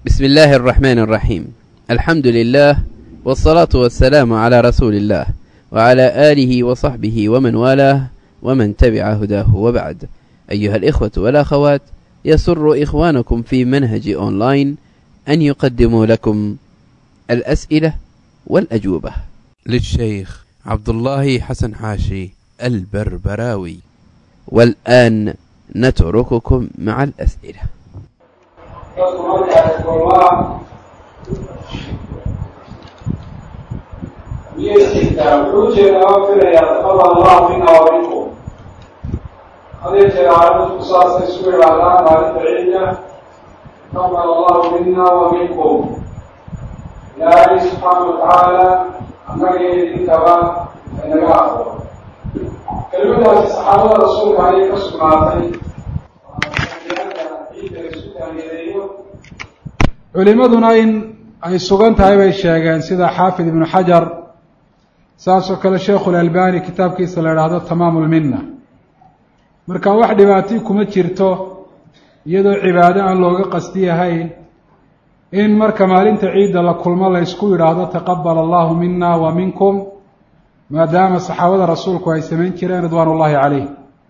بسم الله الرحمن الرحيم الحمد لله والصلاة والسلام على رسول الله وعلى آله وصحبه ومن والاه ومن تبع هداه وبعد أيها الإخوة والأخوات يسر إخوانكم في منهج أونلاين أن يقدموا لكم الأسئلة والأجوبة للشيخ عبد الله حسن حاشي البربراوي والآن نترككم مع الأسئلة miyaysiintaa wuxuu jeeda oo filaya taqabal allahu mina wa minkum hadee jeer aaladku saasay isu idhaahdaan maalinta ciidda taqabal allahu mina wa minkum ilaahay subxaana watacaala annaga iyo idinkaba inaga aqbo kelimadaasi saxaabada rasuulka ayay ka sugnaatay ciidda isu taageereeyo culimaduna in ay sugan tahay bay sheegeen sida xaafid ibnu xajar saasoo kale sheikhu lalbani kitaabkiisa la idhaahdo tamaamu lminna marka wax dhibaatii kuma jirto iyadoo cibaado aan looga qasdi yahayn in marka maalinta ciidda la kulmo la ysku yidhaahdo taqabal allahu mina wa minkum maadaama saxaabada rasuulku ay samayn jireen ridwaan ullahi caleyh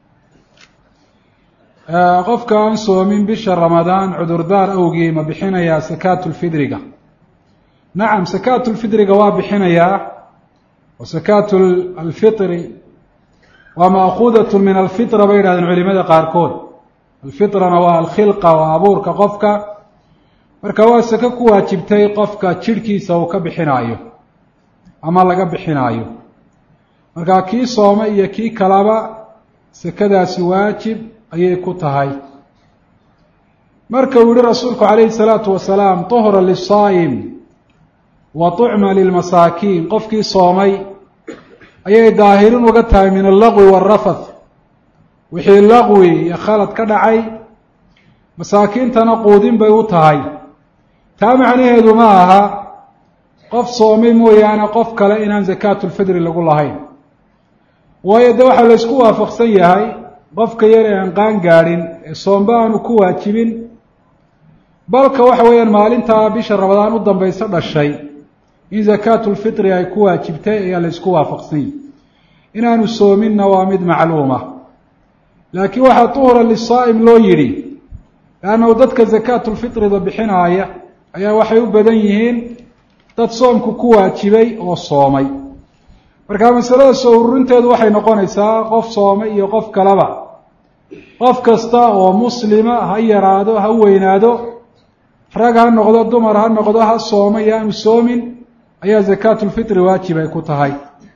qofka aan soomin bisha ramadaan cudurdaar awgii ma bixinayaa sakaatu lfidriga nacam sakaatu lfidriga waa bixinayaa wa sakaatu alfitri waa maakuudatun min alfitra bay yidhahdeen culimada qaarkood alfitrana waa alkhilqa waa abuurka qofka marka waa sako ku waajibtay qofka jidhkiisa uu ka bixinaayo ama laga bixinaayo marka kii soome iyo kii kalaba sakadaasi waajib ayay ku tahay marka uu yihi rasuulku calayhi salaatu wasalaam tuhra lisaa'im wa tucma lilmasaakiin qofkii soomay ayay daahirin uga tahay min allaqwi waalrafath wixii laqwi iyo khalad ka dhacay masaakiintana quudin bay u tahay taa macnaheedu ma aha qof soomay mooyaane qof kale inaan sakaatulfidri lagu lahayn waayo de waxaa la ysku waafaqsan yahay qofka yar ee aan qaan gaadhin ee soomba aanu ku waajibin balka waxa weeyaan maalintaa bisha ramadaan u dambayso dhashay in sakaatulfitri ay ku waajibtay ayaa la ysku waafaqsan yahay inaanu soominna waa mid macluuma laakiin waxaa tuhura lisaa'im loo yidhi leannahu dadka sakaatulfitrida bixinaaya ayaa waxay u badan yihiin dad soomku ku waajibay oo soomay marka masalada soo ururinteedu waxay noqonaysaa qof soomay iyo qof kaleba qof kasta oo muslima ha yaraado ha weynaado rag ha noqdo dumar ha noqdo ha sooma iyo aanu soomin ayaa sakaatulfitri waajib ay ku tahay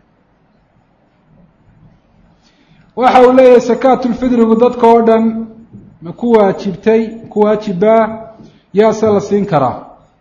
waxa uu leeyahay sakaatulfitrigu dadka oo dhan ma ku waajibtay ku waajibbaa yaase la siin karaa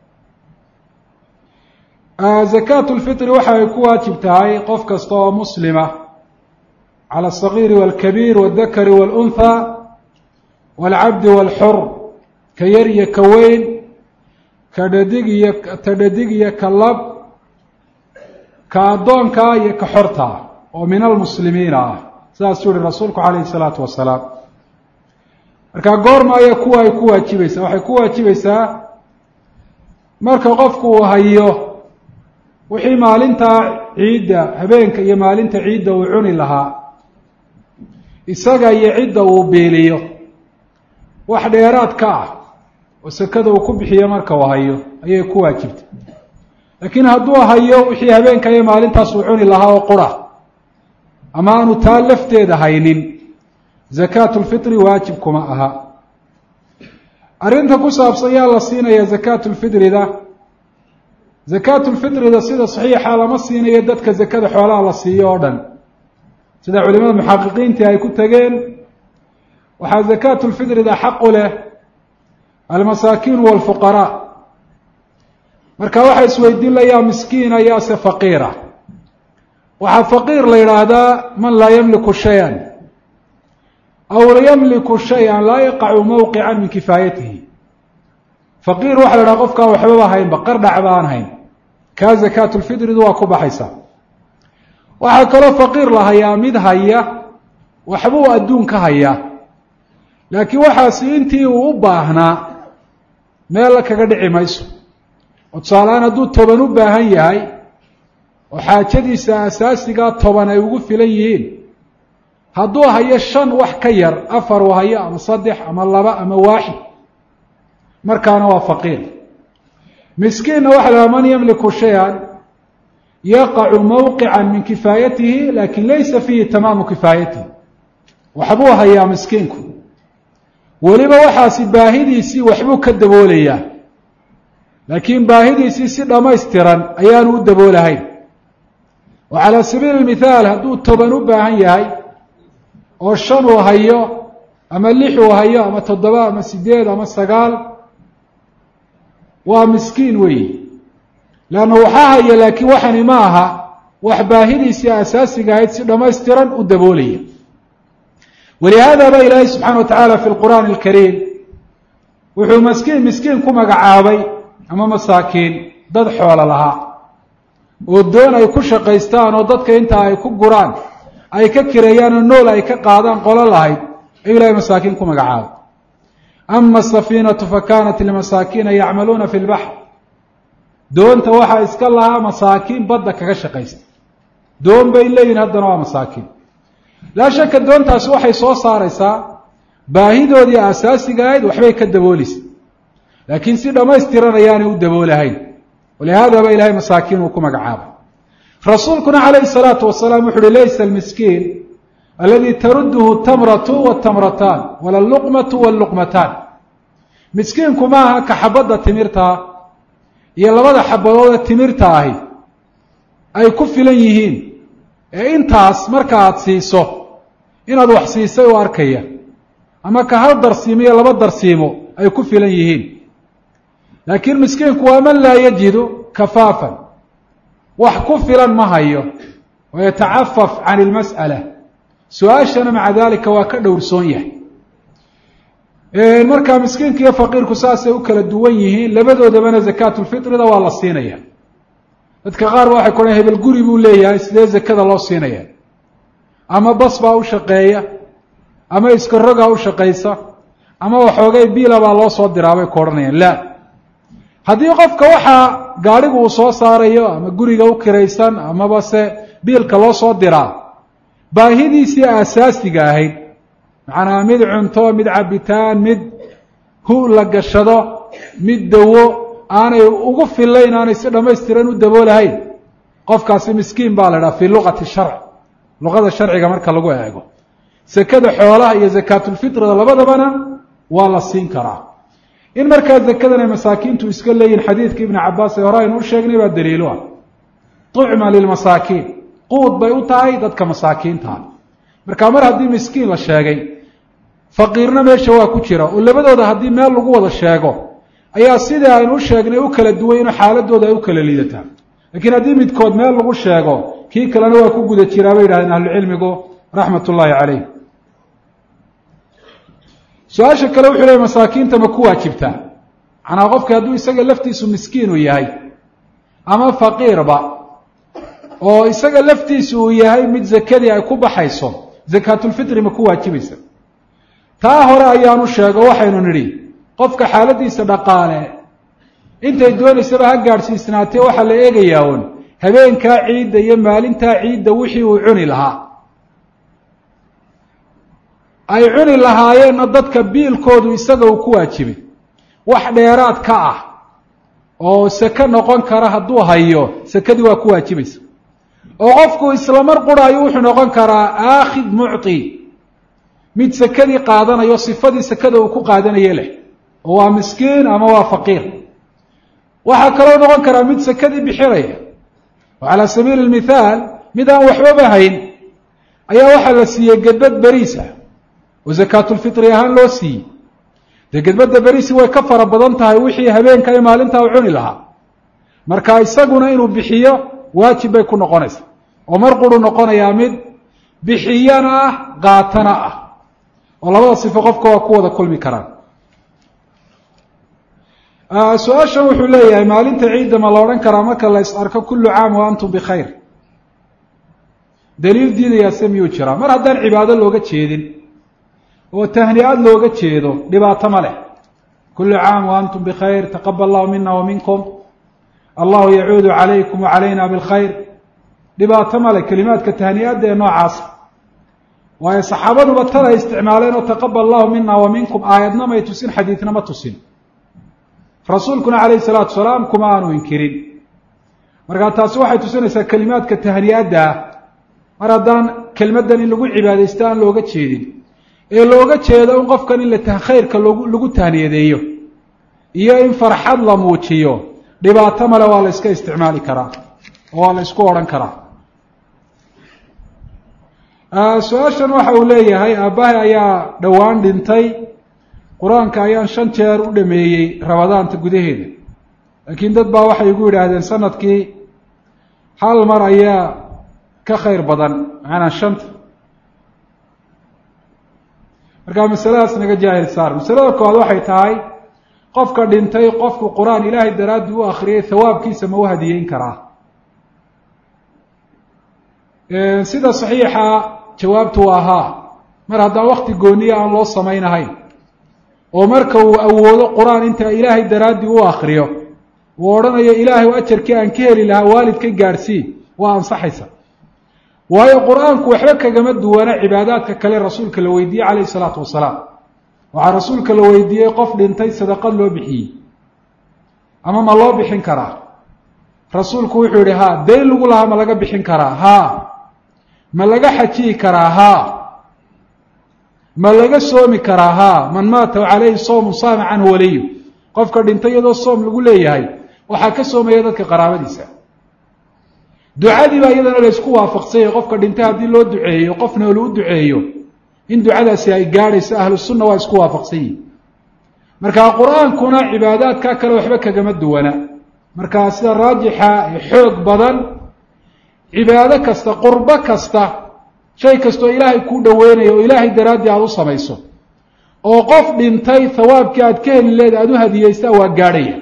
zakaatu lfitri waxa ay ku waajib tahay qof kasta oo muslima cala asagiiri walkabiir waaldakari walunthaa waalcabdi waalxur ka yar iyo ka weyn ka dhadig iyo ta dhadig iyo ka lab ka addoonkaa iyo ka xortaa oo min almuslimiina ah sidaasuu yihi rasuulku calayhi salaatu wasalaam marka goorma ayaa kuwa ay ku waajibaysaa waxay ku waajibaysaa marka qofku uu hayo wixii maalintaa ciidda habeenka iyo maalinta ciidda uu cuni lahaa isaga iyo cidda uu biiliyo wax dheeraad ka ah oo sakada uu ku bixiyo marka uu hayo ayay ku waajibtay laakiin hadduu hayo wixii habeenka iyo maalintaas uu cuni lahaa oo qura ama aanu taa lafteeda haynin sakaatulfitri waajib kuma aha arrinta ku saabsan yaa la siinaya sakaatulfitrida sakaatulfitrida sida saxiixa lama siinayo dadka sakada xoolaha la siiyo oo dhan sida culimada muxaqiqiintii ay ku tegeen waxaa sakaatulfitrida xaqu leh almasaakiin waalfuqaraa marka waxaa isweydiin layaa miskiina yaase faqiira waxaa faqiir la yidhaahdaa man laa yamliku shay-an aw la yamliku shay-an laa yaqacu mawqican min kifaayatihi faqiir waxa la yidhaha qofkaan waxbaba haynba qardhac baan hayn kaa sakaatulfitridu waa ku baxaysaa waxaa kaloo faqiir la hayaa mid haya waxbuu adduun ka hayaa laakiin waxaasi intii uu u baahnaa meella kaga dhici mayso oo tusaalehaan hadduu toban u baahan yahay oo xaajadiisa asaasigaa toban ay ugu filan yihiin hadduu hayo shan wax ka yar afar uu hayo ama saddex ama laba ama waaxid markaana waa faqiir miskiinna waxa lahaa man yamliku shay-an yaqacu mawqica min kifaayatihi lakin laysa fiihi tamaamu kifaayatihi waxbuu hayaa miskiinku weliba waxaasi baahidiisii waxbuu ka daboolayaa laakiin baahidiisii si dhammaystiran ayaanu u daboolahayn oo calaa sabiili mithaal hadduu toban u baahan yahay oo shan uu hayo ama lix uu hayo ama toddoba ama sideed ama sagaal waa miskiin weeyi leanna waxaa haya laakiin waxani ma aha wax baahidiisii asaasiga ahayd si dhammaystiran u daboolaya walihaada ba ilaahay subxaana wa tacaala fi lqur'aani alkariim wuxuu maskiin miskiin ku magacaabay ama masaakiin dad xoolo lahaa oo doon ay ku shaqaystaan oo dadka intaa ay ku guraan ay ka kireeyaan oo nool ay ka qaadaan qolo lahayd ayuu ilahay masaakiin ku magacaabay ama asafiinatu fa kaanat limasaakiina yacmaluuna fi lbaxr doonta waxaa iska lahaa masaakiin badda kaga shaqaysta doon bay leeyihin haddana waa masaakiin laa shaka doontaasi waxay soo saaraysaa baahidoodii asaasiga ahayd waxbay ka dabooleysa laakiin si dhammaystiran ayaanay u daboolahayn walihaada ba ilahay masaakiin uu ku magacaabay rasuulkuna calayhi salaatu wasalaam wuxu uhi laysa almiskiin aladi taruduhu tamratu watamrataan wala alluqmatu walluqmataan miskiinku maaha ka xabadda timirtaa iyo labada xabadood ee timirta ahi ay ku filan yihiin ee intaas marka aada siiso inaad wax siisay u arkaya ama ka hal darsiimo iyo laba darsiimo ay ku filan yihiin laakiin miskiinku waa man laa yajidu kafaafan wax ku filan ma hayo oo yatacafaf can ilmas'ala su-aashana maca dalika waa ka dhowrsoon yahay markaa miskiinka iyo faqiirku saasay u kala duwan yihiin labadoodabana zakaatulfitrida waa la siinaya dadka qaar ba waxay kuhan hebel guri buu leeyahay sidee zakada loo siinaya ama bas baa u shaqeeya ama iska rogaa u shaqaysa ama waxoogay biila baa loo soo diraa bay ku odhanayaan la haddii qofka waxaa gaadhigu uu soo saarayo ama guriga u kiraysan amaba se biilka loo soo diraa baahidiisii aasaasiga ahayd macnaa mid cunto mid cabitaan mid hu la gashado mid dawo aanay ugu filayn aanay si dhammaystiran u daboolahayn qofkaasi miskiin baa la idhaha fii luqati sharc luqada sharciga marka lagu eego sekada xoolaha iyo zakaatulfitrida labadabana waa la siin karaa in markaa zakadan ay masaakiintu iska leeyihin xadiidka ibni cabaas ee hore aynu u sheegnay baa daliilu ah tucma lilmasaakiin quud bay u tahay dadka masaakiintaha marka mar haddii miskiin la sheegay faqiirna meesha waa ku jira oo labadooda haddii meel lagu wada sheego ayaa sidii aynu u sheegnay u kala duwan inuu xaaladooda ay u kala liidataa laakiin haddii midkood meel lagu sheego kii kalena waa ku guda jiraa bay yidhahdeen ahlucilmigu raxmat ullaahi calayh su-aasha kale wuxuu leey masaakiinta ma ku waajibtaa macnaa qofki hadduu isaga laftiisu miskiinu yahay ama faqiirba oo isaga laftiisu uu yahay mid zakadii ay ku baxayso zakaatulfitri ma ku waajibaysa taa hore ayaanu sheego waxaynu nidhi qofka xaaladiisa dhaqaale intay doonaysaba ha gaadhsiisnaatee waxaa la eegayaa un habeenkaa ciidda iyo maalintaa ciidda wixii uu cuni lahaa ay cuni lahaayeenna dadka biilkoodu isaga uu ku waajibay wax dheeraad ka ah oo seke noqon kara hadduu hayo sekadii waa ku waajibaysa oo qofku islamar quraayo wuxuu noqon karaa aakhid mucti mid sekadii qaadanayo sifadii sekada uu ku qaadanaye leh oo waa miskiin ama waa faqiir waxaa kaloo noqon karaa mid sekadii bixinaya oo calaa sabiili lmithaal mid aan waxbaba hayn ayaa waxaa la siiyey gedbad beriisa oo zakaatulfitri ahaan loo siiyey dee gedbadda beriisi way ka fara badan tahay wixii habeenka iyo maalintaa u cuni lahaa marka isaguna inuu bixiyo waajib bay ku noqonaysaa oo mar quru noqonayaa mid bixiyana ah qaatana ah oo labada sifo qofka waa ku wada kulmi karaan su-aashan wuxuu leeyahay maalinta ciidda ma la odhan karaa marka la is arko kullu caam wa antum bikhayr daliil diidayaase miyuu jiraa mar haddaan cibaado looga jeedin oo tahni-ad looga jeedo dhibaato ma leh kulu caam wa antum bikhayr taqabal allahu mina wa minkum allahu yacuudu calaykum wa calayna bilkhayr dhibaato male kelimaadka tahniyaadda ee noocaasa waayo saxaabaduba tan ay isticmaaleen oo taqabal allahu mina wa minkum aayadna may tusin xadiidna ma tusin rasuulkuna calayhi salaatu salaam kuma aanu inkirin markaa taasi waxay tusinaysaa kelimaadka tahniyaadda ah mar haddaan kelmaddan in lagu cibaadaysto aan looga jeedin ee looga jeedo in qofkan in la khayrka logu lagu tahniyadeeyo iyo in farxad la muujiyo dhibaato male waa la iska isticmaali karaa oo waa la isku odhan karaa su-aashan waxa uu leeyahay aabbahay ayaa dhowaan dhintay qur-aanka ayaan shan jeer u dhameeyey rabadaanta gudaheeda laakiin dad baa waxay igu yidhaahdeen sanadkii hal mar ayaa ka khayr badan macanaa shanta markaa masaladaas naga jaahil saar masalada koowaad waxay tahay qofka dhintay qofku qur-aan ilaahay daraaddii u akriyay hawaabkiisa ma u hadiyeyn karaa sida saxiixa jawaabtu waa haa mar haddaan wakti gooniya aan loo samaynahayn oo marka uu awoodo qur-aan inta ilaahay daraaddii u akriyo uu odhanayo ilaahay ajarkii aan ka heli lahaa waalidka gaadhsii waa ansaxaysa waayo qur-aanku waxba kagama duwana cibaadaadka kale rasuulka la weydiiyey calayhi salaatu wasalaam waxaa rasuulka la weydiiyey qof dhintay sadaqad loo bixiyey ama ma loo bixin karaa rasuulku wuxuu yihi haa dayn lagu lahaa ma laga bixin karaa haa ma laga xajiyi karaa haa ma laga soomi karaa haa man maata calayhi soomu saama canhu waliyu qofka dhintay iyadoo soom lagu leeyahay waxaa ka soomaya dadka qaraabadiisa ducadii baa iyadana la isku waafaqsanyay qofka dhintay haddii loo duceeyo qofna lagu duceeyo in ducadaasi ay gaadhayso ahlu sunna waa isku waafaqsan yihin markaa qur-aankuna cibaadaadka kale waxba kagama duwana markaa sida raajixa ee xoog badan cibaado kasta qurbo kasta shay kastoo ilaahay kuu dhaweynayo oo ilaahay daraaddii aada u samayso oo qof dhintay hawaabkii aad ka heli leeda aada u hadiyeystaa waa gaadhaya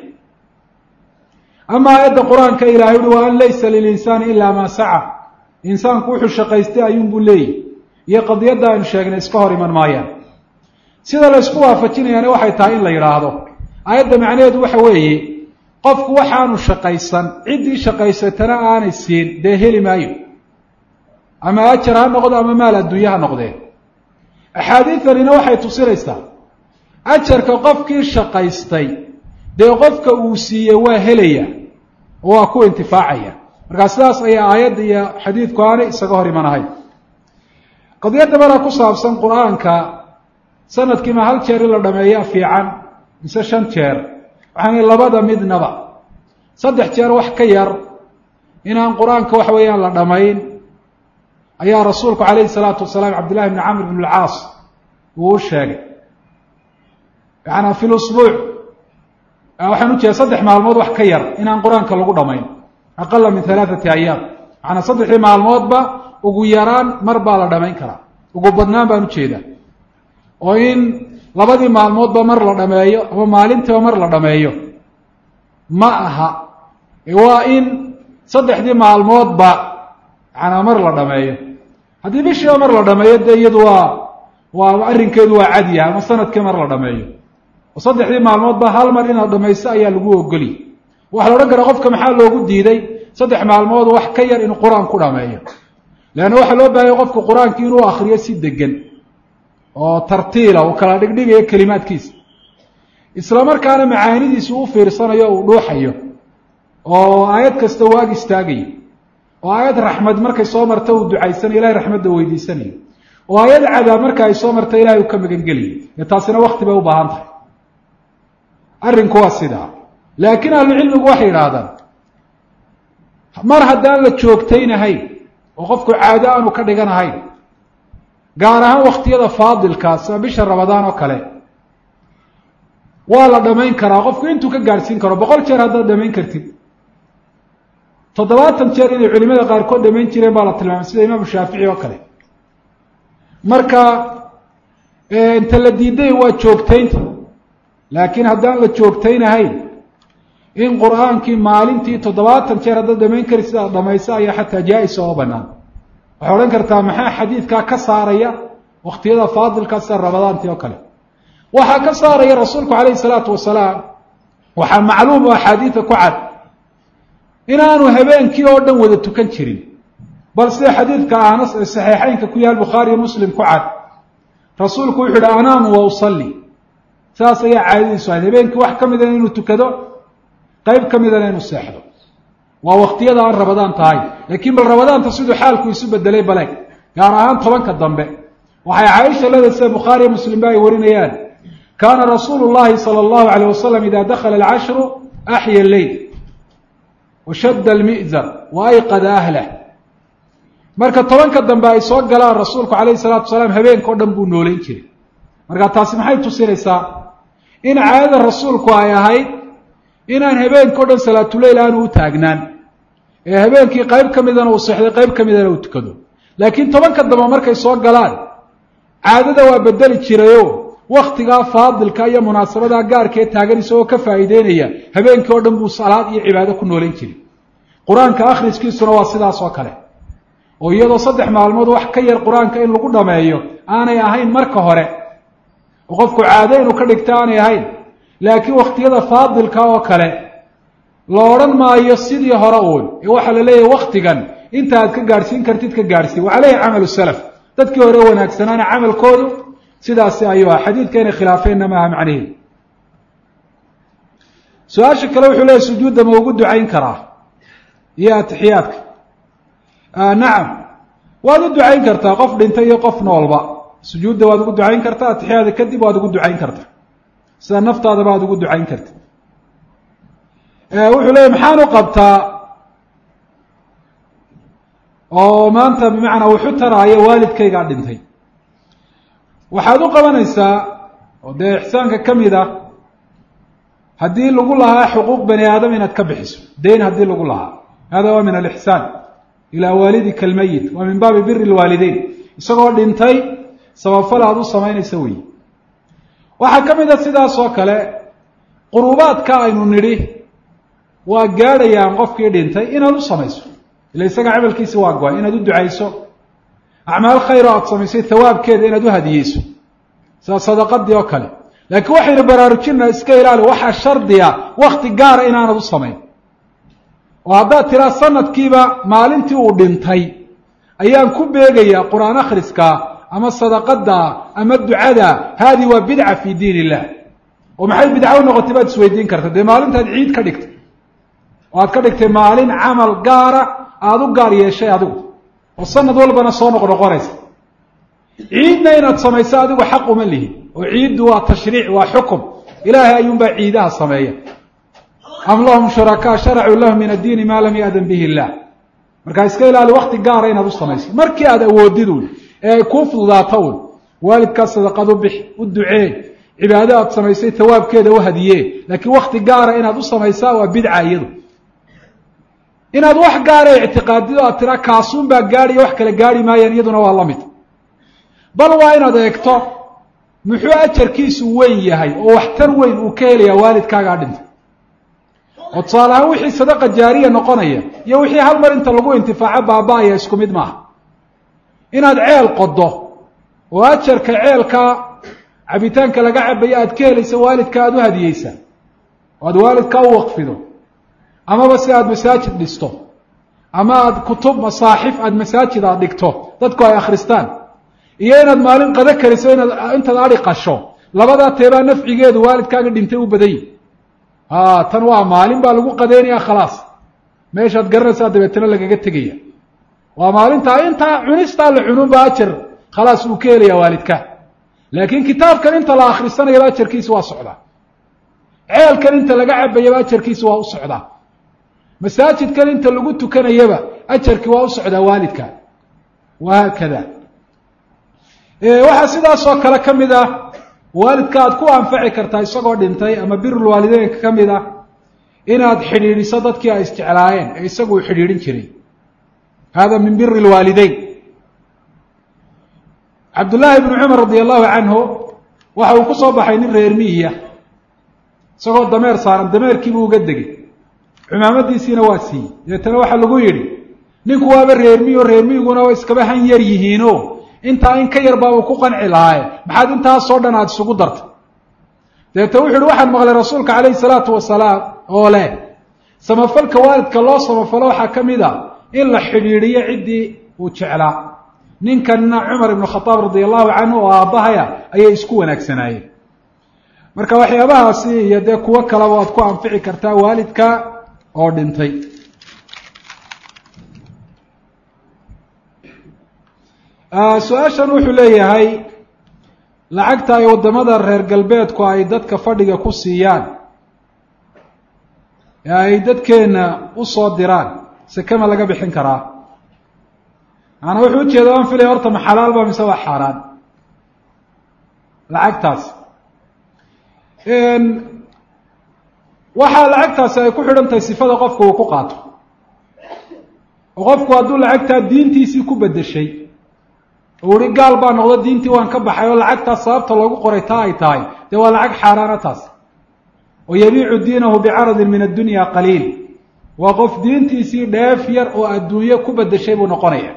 ama aayadda qur-aanka ilahay uhi wa an laysa lilinsaani ilaa maa saca insaanku wuxuu shaqaystay ayuunbuu leeyahy iyo qadiyadda aynu sheegnay iska hor iman maayaan sida la ysku waafajinayaana waxay tahay in la yidhaahdo aayadda macnaheedu waxa weeye qofku waxaanu shaqaysan ciddii shaqaysatana aanay siin dee heli maayo ama ajar ha noqdo ama maal adduunye ha noqdee axaadiidanina waxay tusinaysaa ajarka qofkii shaqaystay dee qofka uu siiyey waa helaya oo waa ku intifaacaya markaa sidaas ayaa aayadda iyo xadiidku aanay isaga hor imanahay qadiyadda maraa ku saabsan qur-aanka sanadkiima hal jeer in la dhameeyaa fiican mise shan jeer waxaana labada midnaba saddex jeer wax ka yar inaan qur-aanka waxa weeyaan la dhamayn ayaa rasuulku calayhi salaatu wasalaam cabdillahi bni camr bn alcaas uu u sheegay yaana fi lusbuuc waxaan ujeeda saddex maalmood wax ka yar inaan qur-aanka lagu dhamayn aqala min halaathati ayaam macanaa saddexdii maalmoodba ugu yaraan mar baa la dhamayn karaa ugu badnaan baan ujeedaa oo in labadii maalmoodba mar la dhameeyo ama maalintiiba mar la dhameeyo ma aha waa in saddexdii maalmoodba macanaa mar la dhameeyo haddii bishiiba mar la dhameeyo dee iyadu waa waa arrinkeedu waa cadyaha ama sanadkii mar la dhameeyo oo saddexdii maalmoodba hal mar inaad dhamayso ayaa lagu ogoliy waxaa la odhan karaa qofka maxaa loogu diiday saddex maalmood wax ka yar inuu qur-aan ku dhameeyo leanna waxaa loo baahanya qofku qur-aanki inuu akriyo si degan oo tartiila uu kala dhigdhigayo kelimaadkiisa isla markaana macaanidiisa u fiirsanayo uu dhuuxayo oo aayad kasta u ag istaagayo oo aayad raxmad markay soo marta uu ducaysanayo ilahay raxmadda weydiisanayo oo aayad cadaab marka ay soo marta ilahay uu ka magangeliyo dee taasina wakti bay u baahan tahay arrinku waa sidaa laakiin ahlucilmigu waxay yidhaahdaan mar haddaan la joogtaynahayn oo qofku caado aanu ka dhiganahayn gaar ahaan waktiyada faadilka sida bisha ramadaan oo kale waa la dhamayn karaa qofku intuu ka gaadhsiin karo boqol jeer haddaad dhamayn kartid toddobaatan jeer inay culimada qaarkood dhamayn jireen baa la tilmaamay sida imaamu shaafici oo kale marka inta la diiday waa joogtaynta laakiin haddaan la joogtaynahayn in qur-aankii maalintii toddobaatan jeer haddaad dhamayn kari sidaad dhamayso ayaa xataa jaa-isa oo banaan waxay odhan kartaa maxaa xadiidkaa ka saaraya waktiyada faadilka sida ramadaantii oo kale waxaa ka saaraya rasuulku calayhi salaatu wasalaam waxaa macluum oo axaadiida ku cad inaanu habeenkii oo dhan wada tukan jirin bal sida xadiidka anas ee saxiixeynka ku yaal bukhaariyo muslim ku cad rasuulku wuxuu yihi anaamu wa usalli saas ayaa caadadiisu ahayd habeenkii wax ka midana inuu tukado qeyb ka midana inuu seexdo waa waktiyada aan rabadaan tahay laakiin bal rabadaanta siduu xaalku isu bedelay baleeg gaar ahaan tobanka dambe waxay caaisha leedahay sida bukhaariyo muslim ba ay warinayaan kaana rasuulu llahi sala allahu alayh wasalam ida dakhala alcashru axya lleyl washadda almi'zar wa ayqada ahlah marka tobanka dambe ay soo galaan rasuulku calayhi salaatu wasalaam habeenka o dhan buu nooleyn jiray marka taasi maxay tusinaysaa in caadada rasuulku ay ahayd inaan habeenka o dhan salaatuleyl aanu u taagnaan ee habeenkii qayb ka midana uu seexday qayb ka midana uu tukado laakiin tobanka dambe markay soo galaan caadada waa bedeli jirayo waktigaa faadilka iyo munaasabadaa gaarkee taagan isagoo ka faa'iideynaya habeenkii oo dhan buu salaad iyo cibaado ku nooleyn jiray qur-aanka akhriskiisuna waa sidaas oo kale oo iyadoo saddex maalmood wax ka yar qur-aanka in lagu dhameeyo aanay ahayn marka hore oo qofku caado inuu ka dhigto aanay ahayn laakiin wakhtiyada faadilka oo kale la odhan maayo sidii hore uun ee waxaa la leeyahay waktigan inta aad ka gaadhsiin kartid ka gaadhsiin waxaa leeyahay camalu salaf dadkii hore wanaagsanaana camalkoodu sidaasi ayuu ah xadiidka inay khilaafeenna maaha macnihi su-aasha kale wuxuu leeyahy sujuudda ma ugu ducayn karaa iyo atixiyaadka nacam waad u ducayn kartaa qof dhintay iyo qof noolba sujuudda waad ugu ducayn kartaa atixiyaada kadib waad ugu ducayn kartaa sida naftaadaba aad ugu ducayn karta wuxuu leeyahy maxaan u qabtaa oo maanta bimacnaa wuxu taraayo waalidkaygaa dhintay waxaad u qabanaysaa oo dee ixsaanka ka mid ah haddii lagu lahaa xuquuq bani aadam inaad ka bixiso dayn haddii lagu lahaa hada waa min alixsaan ilaa waalidika almayit waa min baabi biri lwaalideyn isagoo dhintay sababfal aad u samaynaysa weyi waxaa ka mid a sidaas oo kale qurubaadka aynu nidhi waa gaadhayaan qofkii dhintay inaad u samayso ila isaga camalkiisi waa go-ay inaad u ducayso acmaal khayr oo aad samaysay hawaabkeeda inaad u hadiyeyso sida sadaqadii oo kale laakiin waxaynu baraarujinaa iska ilaali waxaa shardiya wakti gaara inaanad u samayn oo haddaad tiraa sanadkiiba maalintii uu dhintay ayaan ku beegayaa qur-aan akhriska ama sadaqada ama ducada haadi waa bidca fi diin illah oo maxay bidca u noqotay baad isweydiin karta dee maalintaad ciid ka dhigtay oo aad ka dhigtay maalin camal gaara aada u gaar yeeshay adigu oo sanad walbana soo noqnoqonaysa ciidna inaad samayso adigu xaq uma lihi oo ciiddu waa tashriic waa xukum ilaahay ayuunbaa ciidaha sameeya am lahum shurakaa sharacuu lahum min addiini maa lam ya'dan bihi illah markaa iska ilaali wakti gaara inaad u samayso markii aad awoodid un ee ay kuu fududaato un waalidkaas sadaqad u bix u ducee cibaado aad samaysay tawaabkeeda u hadiyee laakiin wakti gaara inaad u samaysaa waa bidca iyadu inaad wax gaara ictiqaadido aad tiraa kaasuun baa gaadhiyo wax kale gaarhi maayaan iyaduna waa la mid bal waa inaad eegto muxuu ajarkiisu weyn yahay oo waxtar weyn uu ka helayaa waalidkaagaa dhintay oo tusaale ahaan wixii sadaqa jaariya noqonaya iyo wixii hal mar inta lagu intifaaco baaba-aya isku mid maaha inaad ceel qodo oo ajarka ceelka cabitaanka laga cabayo aad ka helaysa waalidka aada u hadiyeysa oo aad waalidka u waqfido amaba si aada masaajid dhisto ama aada kutub masaaxif aada masaajid aad dhigto dadku ay akhristaan iyo inaad maalin qado kariso inaad intaad adhi qasho labadaa teebaa nafcigeedu waalidkaaga dhintay u badan yihi a tan waa maalin baa lagu qadeynaya khalaas meeshaad garanaysaa dabeetana lagaga tegaya waa maalintaa intaa cunistaa la cununba ajar khalaas uu ka helaya waalidka laakiin kitaabkan inta la akhrisanayaba ajarkiisa waa socdaa ceelkan inta laga cabayaba ajarkiisa waa u socdaa masaajidkan inta lagu tukanayaba ajarkii waa u socdaa waalidka wahaakada waxaa sidaasoo kale ka mid ah waalidka aad ku anfaci kartaa isagoo dhintay ama birulwaalideynka ka mid ah inaad xidhiidhiso dadkii ay isjeclaayeen ee isagu uu xidhiidhin jiray hada min biri lwaalideyn cabdullaahi bnu cumar radi allahu canhu waxa uu ku soo baxay nin reer miyiya isagoo dameer saaran dameerkiibuu uga degay cumaamadiisiina waa siiyey dabeetana waxaa lagu yidhi ninku waaba reermiyo reermiyiguna waa iskaba han yar yihiino intaa in ka yar baabuu ku qanci lahaaye maxaad intaasoo dhan aada isugu dartay dabeete wuxu uhi waxaan maqlay rasuulka calayhi salaatu wasalaam oo leh samafalka waalidka loo samafalo waxaa ka mid a in la xidhiidhiyo ciddii uu jeclaa ninkanna cumar ibnu khadaab radia allahu canhu oo aabbahaya ayay isku wanaagsanaayeen marka waxyaabahaasi iyo dee kuwo kaleba waad ku anfici kartaa waalidka oo dhintay su-aashan wuxuu leeyahay lacagta ay waddamada reer galbeedku ay dadka fadhiga ku siiyaan ee ay dadkeenna usoo diraan sekema laga bixin karaa maanaa wuxuu ujeeda aan filaya horta ma xalaalba mise waa xaaraan lacagtaas waxaa lacagtaasi ay ku xidhan tahay sifada qofku uu ku qaato oo qofku hadduu lacagtaa diintiisii ku bedeshay oo uhi gaal baa noqdo diintii waan ka baxay oo lacagtaas sababta loogu qoray taa ay tahay dee waa lacag xaaraana taas oo yabiicu diinahu bicaradin min addunya qaliil waa qof diintiisii dheef yar oo adduunye ku bedeshay buu noqonaya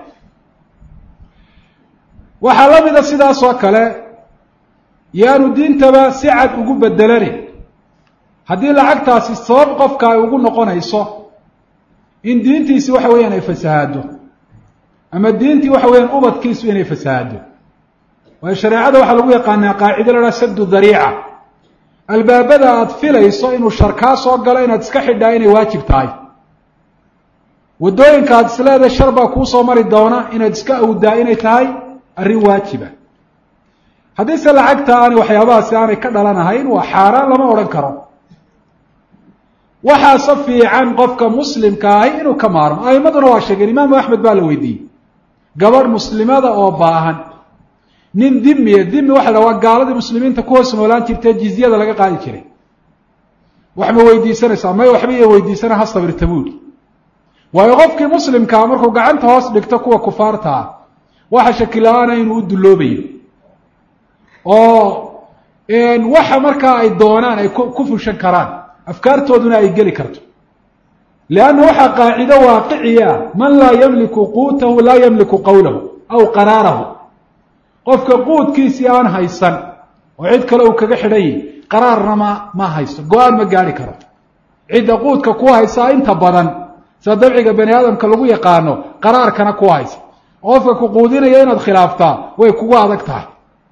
waxaa la mida sidaas oo kale yaanu diintaba si cad ugu bedelani haddii lacagtaasi sabab qofka ay ugu noqonayso in diintiisi waxa weeyaan ay fasahaado ama diintii waxa weeyaan ubadkiisu inay fasahaado waayo shareecada waxaa lagu yaqaanaa qaacido la haha saddu dariica albaabada aada filayso inuu shar kaa soo galo inaad iska xidhaa inay waajib tahay waddooyinka aad isleedahay shar baa kuusoo mari doona inaad iska awdaa inay tahay arrin waajiba haddiise lacagta aanay waxyaabahaasi aanay ka dhalanahayn waa xaaraan lama odhan karo waxaase fiican qofka muslimka ahi inuu ka maarmo a'imaduna waa sheegeen imaamu axmed baa la weydiiyey gabadh muslimada oo baahan nin dimiya dimi waxa la waa gaaladii muslimiinta ku hoos noolaan jirtee jizyada laga qaadi jiray wax ma weydiisanaysaa may waxba iya weydiisana ha sabirta buuli waayo qofkii muslimkaa markuu gacanta hoos dhigto kuwa kufaarta ah waxa shakila-aana inuu u dulloobayo oo waxa markaa ay doonaan ay ku fushan karaan afkaartooduna ay geli karto leanna waxaa qaacido waaqiciya man laa yamliku quutahu laa yamliku qawlahu aw qaraarahu qofka quudkiisii aan haysan oo cid kale uu kaga xidhan yahi qaraarna ma ma haysto go-aan ma gaari karo cidda quudka ku haysaa inta badan sida dabciga bani aadamka lagu yaqaano qaraarkana ku haysa qofka ku quudinaya inaad khilaaftaa way kugu adag tahay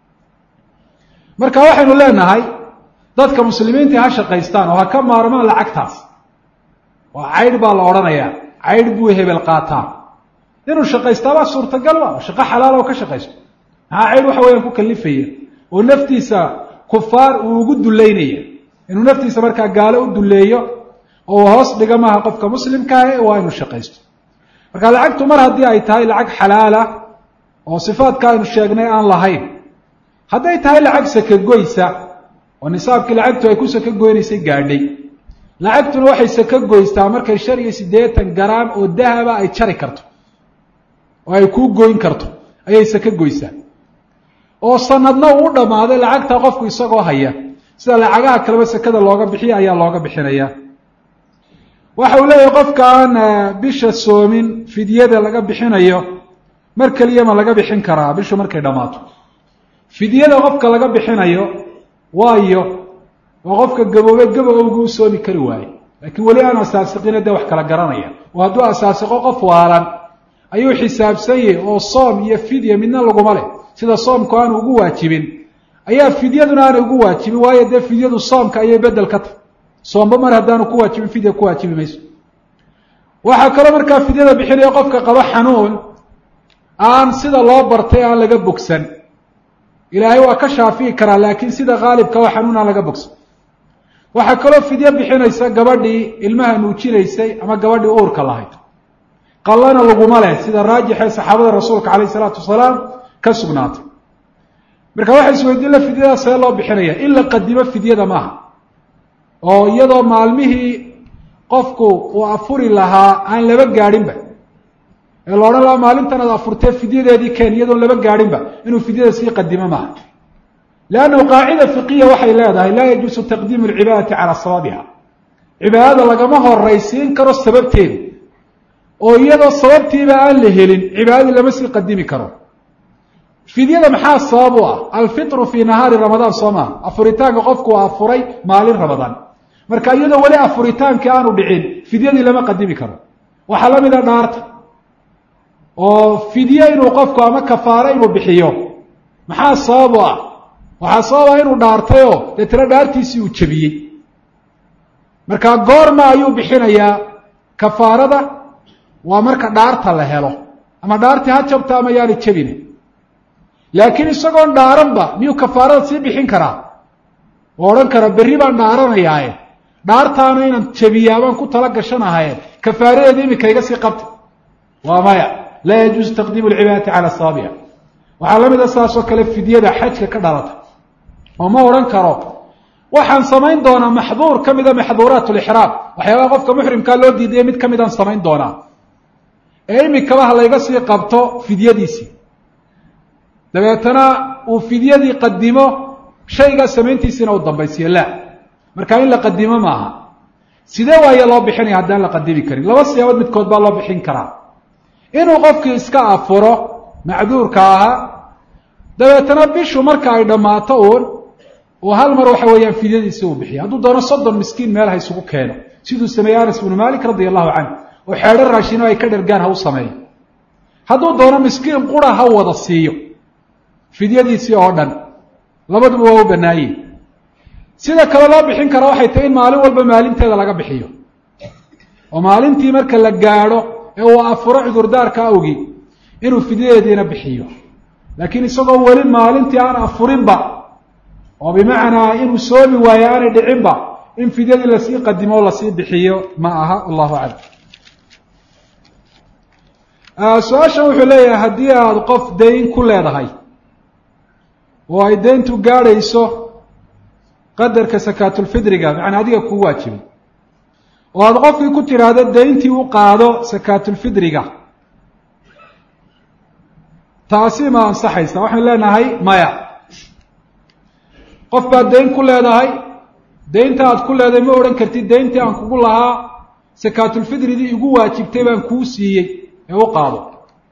marka waxaynu leenahay dadka muslimiinta ha shaqaystaan oo ha ka maarmaan lacagtaas waa caydh baa la odhanayaa caydh buu hebel qaataa inuu shaqaystaabaa suurtagal ba shaqo xalaal oo ka shaqaysto maxaa caydh waxa weeyaan ku kalifaya oo naftiisa kufaar uu ugu duleynaya inuu naftiisa markaa gaalo u duleeyo oo hoos dhiga maaha qofka muslimkaahe waa inuu shaqaysto marka lacagtu mar haddii ay tahay lacag xalaala oo sifaadka aynu sheegnay aan lahayn hadday tahay lacag sakagoysa oo nisaabkii lacagtu ay ku saka goynaysay gaadhay lacagtuna waxay saka goystaa markay shan iyo siddeetan garaam oo dahaba ay jari karto oo ay kuu goyn karto ayay saka goysaa oo sanadna uu u dhammaaday lacagtaa qofku isagoo haya sida lacagaha kaleba sakada looga bixiya ayaa looga bixinaya waxa uu leeyahay qofka aan bisha soomin fidyada laga bixinayo mar keliyama laga bixin karaa bishu markay dhammaato fidyada qofka laga bixinayo waayo waa qofka gaboobe gabowgu u soomi kari waaye laakiin weli aan asaasiqina dee wax kala garanaya oo hadduu asaasiqo qof waalan ayuu xisaabsan yahay oo soom iyo fidya midna laguma leh sida soomku aanu ugu waajibin ayaa fidyaduna aanay ugu waajibin waayo dee fidyadu soomka ayay bedel ka tahy soomba mar haddaanu ku waajibin fidya ku waajibi mayso waxaa kaloo markaa fidyada bixinaya qofka qabo xanuun aan sida loo bartay aan laga bogsan ilaahay waa ka shaafi'i karaa laakiin sida khaalibka oo xanuun aan laga bogsan waxaa kaloo fidyo bixinaysa gabadhii ilmaha nuujinaysay ama gabadhii uurka lahayd qallana laguma leh sida raajixee saxaabada rasuulka calayh isalaatu wasalaam ka sugnaatay marka waxa isweydiin la fidyada see loo bixinaya in la qadimo fidyada maaha oo iyadoo maalmihii qofku uu afuri lahaa aan laba gaadhinba ee la odhan lahaa maalintan aad afurtee fidyadeedii keen iyadoon laba gaadhinba inuu fidyada sii qadimo maaha leannahu qaacida fiqiya waxay leedahay laa yajuusu taqdiimu alcibaadati calaa sababiha cibaadada lagama horaysiin karo sababteeda oo iyadoo sababtiiba aan la helin cibaadadii lama sii qadimi karo fidyada maxaa sabab u ah alfitru fii nahaari ramadaan soo maha afuritaanka qofku waa afuray maalin ramadaan marka iyadoo weli afuritaankii aanu dhicin fidyadii lama qadimi karo waxaa la mida dhaarta oo fidye inuu qofku ama kafaaro inuu bixiyo maxaa sabab u ah waxaa sabab ah inuu dhaartayoo deetana dhaartiisii uu jebiyey marka goorma ayuu bixinayaa kafaarada waa marka dhaarta la helo ama dhaartii ha jabta ama yaani jebine laakiin isagoon dhaaranba miyuu kafaarada sii bixin karaa oo odhan kara berri baan dhaaranayaaye dhaartaana inaan jebiyaa baan ku tala gashanahaye kafaaradeeda imika iga sii qabta waa maya laa yajuusu taqdiimu alcibaadati cala asaabica waxaa la mid a saasoo kale fidyada xajka ka dhalata oo ma odhan karo waxaan samayn doonaa maxduur ka mida maxduuraat lixraam waxyaabaha qofka muxrimkaa loo diidaya mid ka midaan samayn doonaa ee imikaba ha layga sii qabto fidyadiisii dabeetana uu fidyadii qadimo shaygaa samayntiisiina uu dambaysiyo la marka in la qadimo maaha sidee waaye loo bixinaya haddaan la qadimi karin laba siyaabood midkood baa loo bixin karaa inuu qofkii iska afuro macduurka ahaa dabeetana bishu marka ay dhammaato uun uu hal mar waxa weeyaan fidyadiisi uu bixiyo hadduu doono soddon miskiin meel ha isugu keeno siduu sameeyey anas ibnu malik radia allahu canhu oo xeedho raashino ay ka dhergaan ha u sameeyo hadduu doono miskiin qura ha wada siiyo fidyadiisii oo dhan labaduba waa u banaaye sida kale loo bixin karaa waxay tahay in maalin walba maalinteeda laga bixiyo oo maalintii marka la gaadho ee uu afuro cudurdaarka awgii inuu fidyadeediina bixiyo laakiin isagoo weli maalintii aan afurinba oo bimacnaa inuu soomi waayo aanay dhicinba in fidyadii lasii qadimo o lasii bixiyo ma aha wallahu aclam su-aashan wuxuu leeyahay haddii aada qof dayn ku leedahay oo ay dayntu gaadhayso qadarka sakaatulfidriga macnaa adiga kuu waajibay oo aada qofkii ku tidhaahdo dayntii u qaado sakaatulfidriga taasi ma ansaxaysa waxaan leenahay maya qof baad dayn ku leedahay daynta aad ku leedahay ma odhan kartid dayntii aan kugu lahaa sakaatulfidridii igu waajibtay baan kuu siiyey ee u qaado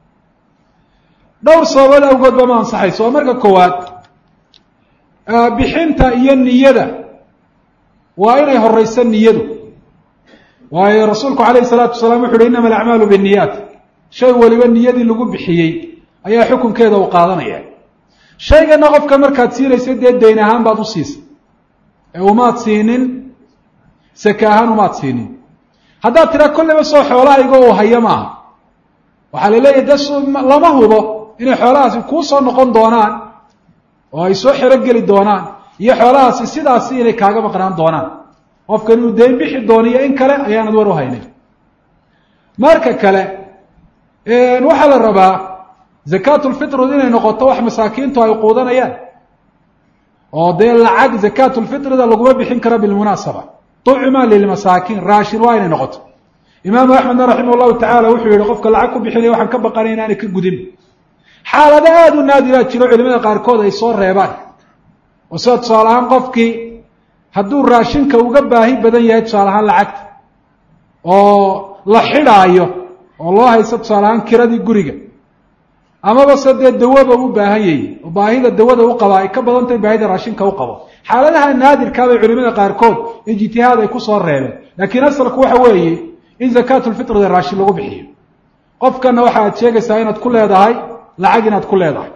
dhowr sababood awgoodba ma ansaxayso oo marka koowaad bixinta iyo niyada waa inay horeyso niyadu waayo rasuulku calayhi salaatu wasalaam wuxu uhi innama alacmaalu binniyaat shay waliba niyadii lagu bixiyey ayaa xukunkeeda uu qaadanaya shaygana qofka markaad siinaysa dee dayn ahaan baad u siisay ee umaad siinin sake ahaan umaad siinin haddaad tiraa kolleyba soo xoolahayga uu hayo maaha waxaa la leeyahy de lama hubo inay xoolahaasi kuu soo noqon doonaan oo ay soo xero geli doonaan iyo xoolahaasi sidaasi inay kaaga maqnaan doonaan qofkan inuu dayn bixi doono iyo in kale ayaanad war u haynin marka kale waxaa la rabaa zakaatulfitrud inay noqoto wax masaakiintu ay quudanayaan oo dee lacag zakaatulfitrida laguma bixin karo bilmunaasaba tucma lilmasaakiin raashin waa inay noqoto imaamu axmedna raximah llahu tacala wuxuu yihi qofka lacag ku bixinaya waxaan ka baqanay inaanay ka gudin xaalado aada u naadiraa jiro culimada qaarkood ay soo reebaan oo sida tusaale ahaan qofkii hadduu raashinka uga baahi badan yahay tusaale ahaan lacagta oo la xidhaayo oo loo haysto tusaale ahaan kiradii guriga amaba se dee dawaba u baahan yahi oo baahida dawada u qaba ay ka badan tahay baahida raashinka u qabo xaaladaha naadirkaabay culimada qaarkood ijtihaad ay kusoo reebeen laakiin asalku waxa weeye in zakaatulfitrida raashin lagu bixiyo qofkana waxa aad sheegaysaa inaad ku leedahay lacag inaad ku leedahay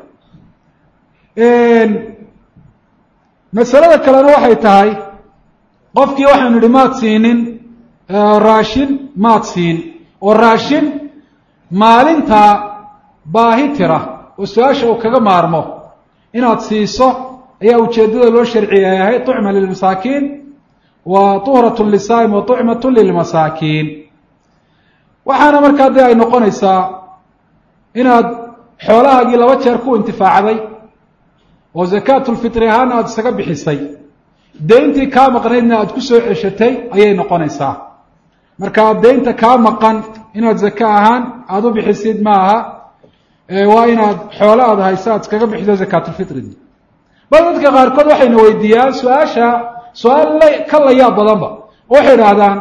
masalada kalena waxay tahay qofkii waxaanu idhi maad siinin raashin maad siin oo raashin maalinta baahi tira oo su-aasha uu kaga maarmo inaad siiso ayaa ujeeddada loo sharciyay ahay tucma lilmasaakiin wa tuhratun lisaa'im wa tucmatun lilmasaakiin waxaana markaa dee ay noqonaysaa inaad xoolahaagii laba jeer ku intifaacday oo zakaatulfitri ahaana aada isaga bixisay deyntii kaa maqnaydna aada ku soo ceshatay ayay noqonaysaa marka deynta kaa maqan inaad zaka ahaan aada u bixisid ma aha waa inaad xoolo aada hayso aad iskaga bixiso zakaatulfitridii bal dadka qaarkood waxayna weydiiyaan su-aasha su-aal la ka layaab badanba waxay idhaahdaan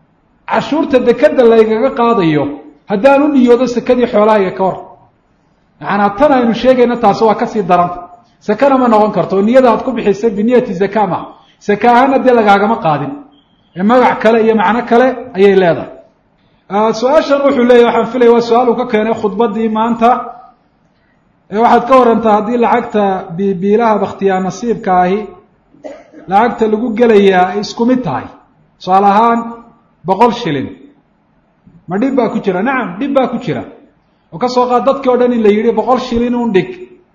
cashuurta dekeda laygaga qaadayo haddaan u niyoodo sekadii xoolahayga ka hor macanaa tan aynu sheegayna taasi waa kasii daranta sakana ma noqon karto oo niyada aad ku bixisay biniyati zaka ma saka ahaana dee lagaagama qaadin ee magac kale iyo macno kale ayay leedahay su-aashan wuxuu leeyahy waxaan filaya waa su-aal uu ka keenay khudbaddii maanta waxaad ka warantaa haddii lacagta bibiilaha bakhtiyaa nasiibka ahi lacagta lagu gelayaa ay isku mid tahay tusaale ahaan boqol shilin ma dhib baa ku jira nacam dhib baa ku jira oo ka soo qaad dadkii o dhan in la yidhi boqol shilin un dhig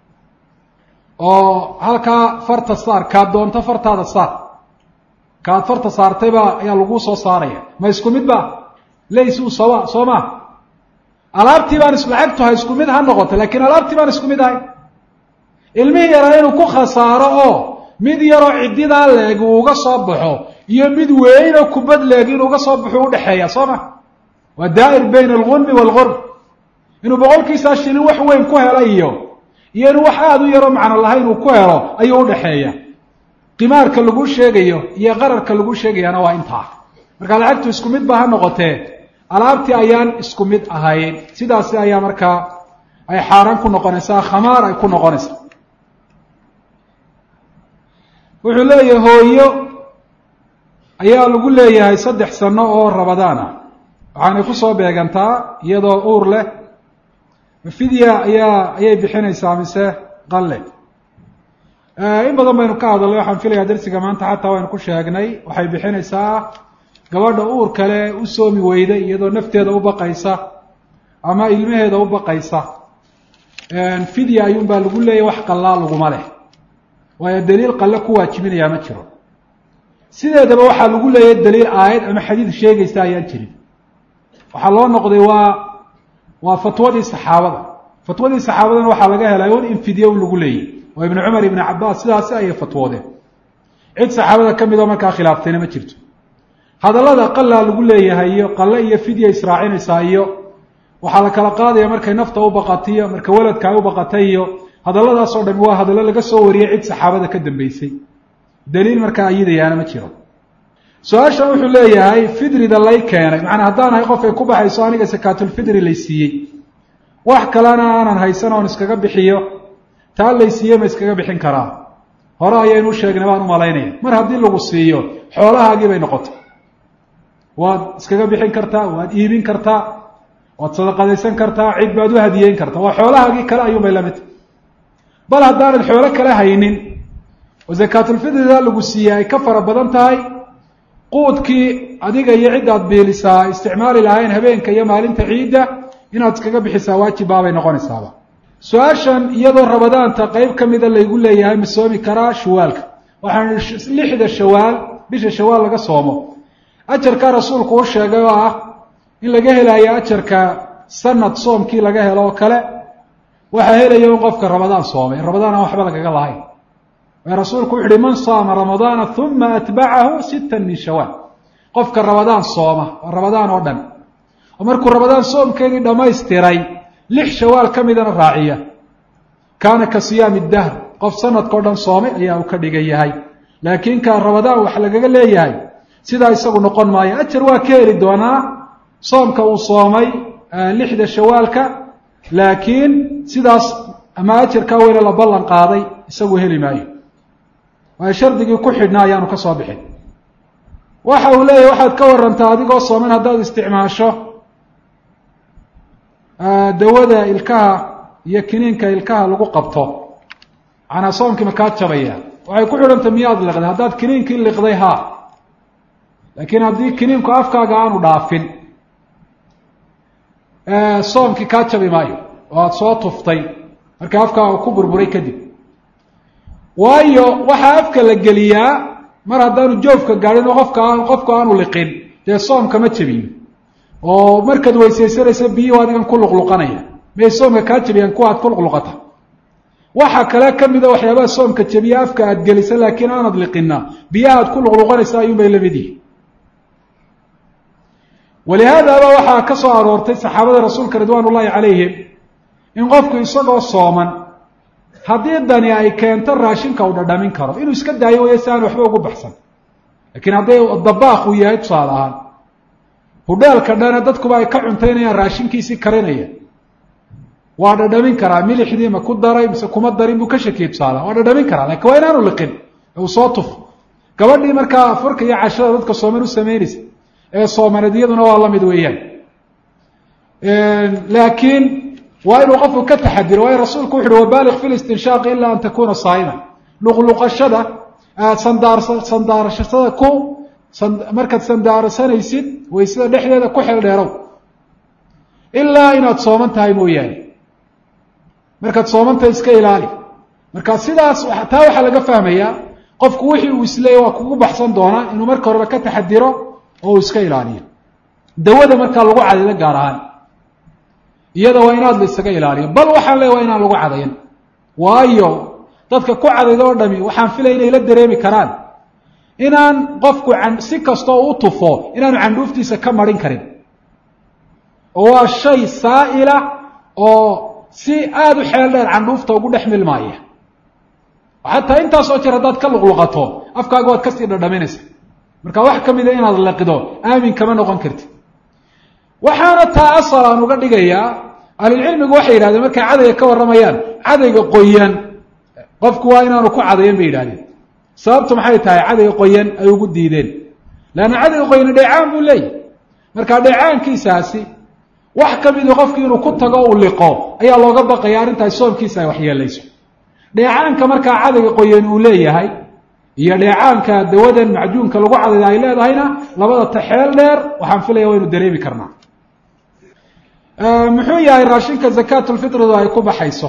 oo halkaa farta saar kaad doonto fartaada saar kaad farta saartayba ayaa laguu soo saaraya ma isku mid ba laysuu sawa soo ma alaabtii baan is lacagtu ha isku mid ha noqoto laakiin alaabtii baan isku mid ahay ilmihii yaraa inuu ku khasaaro oo mid yaroo ciddidaa leeg uu uga soo baxo iyo mid weynoo kubad leeg inuu uga soo baxo udhexeeya soo ma waa daa'ir bayna algunmi waalgurb inuu boqolkiisaa shilin wax weyn ku helo iyo iyo inuu wax aada u yaroo macno lahayn uu ku helo ayuu udhexeeya qimaarka lagu sheegayo iyo qararka lagu sheegayana waa intaa marka lacagtu isku mid ba ha noqotee alaabtii ayaan isku mid ahayn sidaasi ayaa markaa ay xaaraan ku noqonaysaa khamaar ay ku noqonaysaa wuxuu leeyahay hooyo ayaa lagu leeyahay saddex sano oo rabadaan ah waxaanay kusoo beegantaa iyadoo uur leh fidya ayaa ayay bixinaysaa mise qalle in badan baynu ka hadalnay waxaan filayaa darsiga maanta xataa waynu ku sheegnay waxay bixinaysaa gabadha uur kale u soomi weyday iyadoo nafteeda u baqaysa ama ilmaheeda u baqaysa fidya ayuunbaa lagu leeyahy wax qallaa laguma leh waayo daliil qalle ku waajibinayaa ma jiro sideedaba waxaa lagu leeyahay daliil aayad ama xadiid sheegaysa ayaan jirin waxaa loo noqday waa waa fatwadii saxaabada fatwadii saxaabadana waxaa laga helay un in fidye un lagu leeyahy oo ibnu cumar ibnu cabaas sidaasi ayay fatwoodeen cid saxaabada ka midoo markaa khilaaftayna ma jirto hadallada qalaa lagu leeyahay iyo qalle iyo fidya israacinaysaa iyo waxaa la kala qaadaya markay nafta u baqatiyo marka weladka ay u baqatay iyo hadalladaasoo dhami waa hadallo laga soo wariyey cid saxaabada ka dambeysay daliil markaa ayidayaana ma jiro su-aashan wuxuu leeyahay fidrida lay keenay macnaa haddaan ahay qof ay ku baxayso aniga sakaatulfidri lay siiyey wax kalena aanan haysan oon iskaga bixiyo taa lay siiye ma iskaga bixin karaa hore ayaynu sheegnay baan u malaynaya mar haddii lagu siiyo xoolahaagii bay noqotay waad iskaga bixin kartaa waad iibin kartaa waad sadaqadaysan kartaa cid baad u hadiyeyn kartaa waa xoolahaagii kale ayuunbay la mid bal haddaanad xoolo kale haynin oo zakaatulfidrida lagu siiyey ay ka fara badan tahay quudkii adiga iyo ciddaad biilisaa isticmaali lahayn habeenka iyo maalinta ciidda inaad iskaga bixisaa waajib baabay noqonaysaaba su-aashan iyadoo rabadaanta qeyb ka mida laygu leeyahay ma soomi karaa shawaalka waxaan lixda shawaal bisha shawaal laga soomo ajarkaa rasuulku u sheegay oo ah in laga helayo ajarka sanad soomkii laga helo oo kale waxaa helaya in qofka ramadaan soomay ramadaan aan waxba lagaga lahayn ee rasuulku wuxu uhi man saama ramadaana uma atbacahu sittan min shawaal qofka ramadaan sooma oo ramadaan oo dhan oo markuu ramadaan soomkeedii dhammaystiray lix shawaal ka midana raaciya kaana ka siyaami dahr qof sanadkao dhan soomay ayaa uu ka dhigan yahay laakiin kaa ramadaan wax lagaga leeyahay sidaa isagu noqon maayo ajar waa ka heli doonaa soomka uu soomay lixda shawaalka laakiin sidaas ama ajarkaa weyne la ballan qaaday isagu heli maayo waayo shardigii ku xidhnaa ayaanu ka soo bixin waxa uu leeyahy waxaad ka warantaa adigoo sooman haddaad isticmaasho dawada ilkaha iyo kiniinka ilkaha lagu qabto macnaa soomkii makaa jabaya waxay ku xidhantay miyaad liqday haddaad kiniinkii liqday haa laakiin haddii kiniinku afkaaga aanu dhaafin soomkii kaa jabi maayo oo aada soo tuftay markii afkaaga ku burburay kadib waayo waxaa afka la geliyaa mar haddaanu joofka gaadhin oo qofka aan qofku aanu liqin dee soomka ma jabiyo oo markaad weysaysanaysa biyuhu adigan ku luqluqanaya may soomka kaa jabiyaan kuwa aad ku luqluqata waxa kale ka mida waxyaabaha soomka jabiya afka aad gelisa laakiin aanad liqina biyaha aad ku luqluqanaysa ayuun bay lamid yihi walihaadaba waxaa ka soo aroortay saxaabada rasuulka ridwaan ullaahi calayhim in qofku isagoo sooman haddii dani ay keento raashinka uu dhadhamin karo inuu iska daayo waya si aan waxba ugu baxsan laakiin hadday dabaaq uu yahay tusaale ahaan hudheelka dhana dadkuba ay ka cuntaynayaan raashinkiisii karinaya waa dhadhamin karaa milixdii ma ku daray mise kuma darin buu ka shakiye tusaala waa dhadhamin karaa lakin waa inaanu liqin uu soo tufo gabadhii markaa afurka iyo cashada dadka sooman u samaynaysa ee soomaneed iyaduna waa la mid weeyaan laakiin waa inuu qofku ka taxadiro waayo rasuulku wuxu uhi wabaaliq fi listinshaaqi ilaa an takuna saa'ima luqluqashada sandaar sandaarashada ku markaad sandaarsanaysid waysada dhexdeeda ku xeel dheerow ilaa inaad sooman tahay mooyaane markaad soomantahay iska ilaali marka sidaas taa waxaa laga fahmayaa qofku wixii uu isleeyay waa kugu baxsan doonaa inuu marka horeba ka taxadiro oo uu iska ilaaliyo dawada markaa lagu cadaydo gaar ahaan iyada waa inaad la isaga ilaaliyo bal waxaan leey waa inaan lagu cadayn waayo dadka ku cadaydo oo dhami waxaan filaya inay la dareemi karaan inaan qofku si kastoo u tufo inaanu candhuuftiisa ka marin karin oo waa shay saa'ila oo si aada u xeel dheer candhuufta ugu dhex milmaaya xataa intaasoo jeer haddaad ka luqluqato afkaaga waad kasii dhadhaminaysa marka wax ka mida inaad liqdo aamin kama noqon kartid waxaana taa asal aan uga dhigayaa ahlulcilmigu waxay yidhahdeen markay cadayga ka warramayaan cadayga qoyan qofku waa inaanu ku cadayan bay yidhahdeen sababtu maxay tahay cadayga qoyan ay ugu diideen leanna cadayga qoyani dheecaan buu leeyahy marka dheecaankiisaasi wax ka midu qofki inuu ku tago uu liqo ayaa looga baqaya arrintaas soomkiisa ay waxyeelayso dheecaanka markaa cadayga qoyan uu leeyahay iyo dheecaanka dawadan macjuunka lagu cadayda ay leedahayna labada taxeel dheer waxaan filaya waynu dareemi karnaa muxuu yahay raashinka zakaatulfitridu ay ku baxayso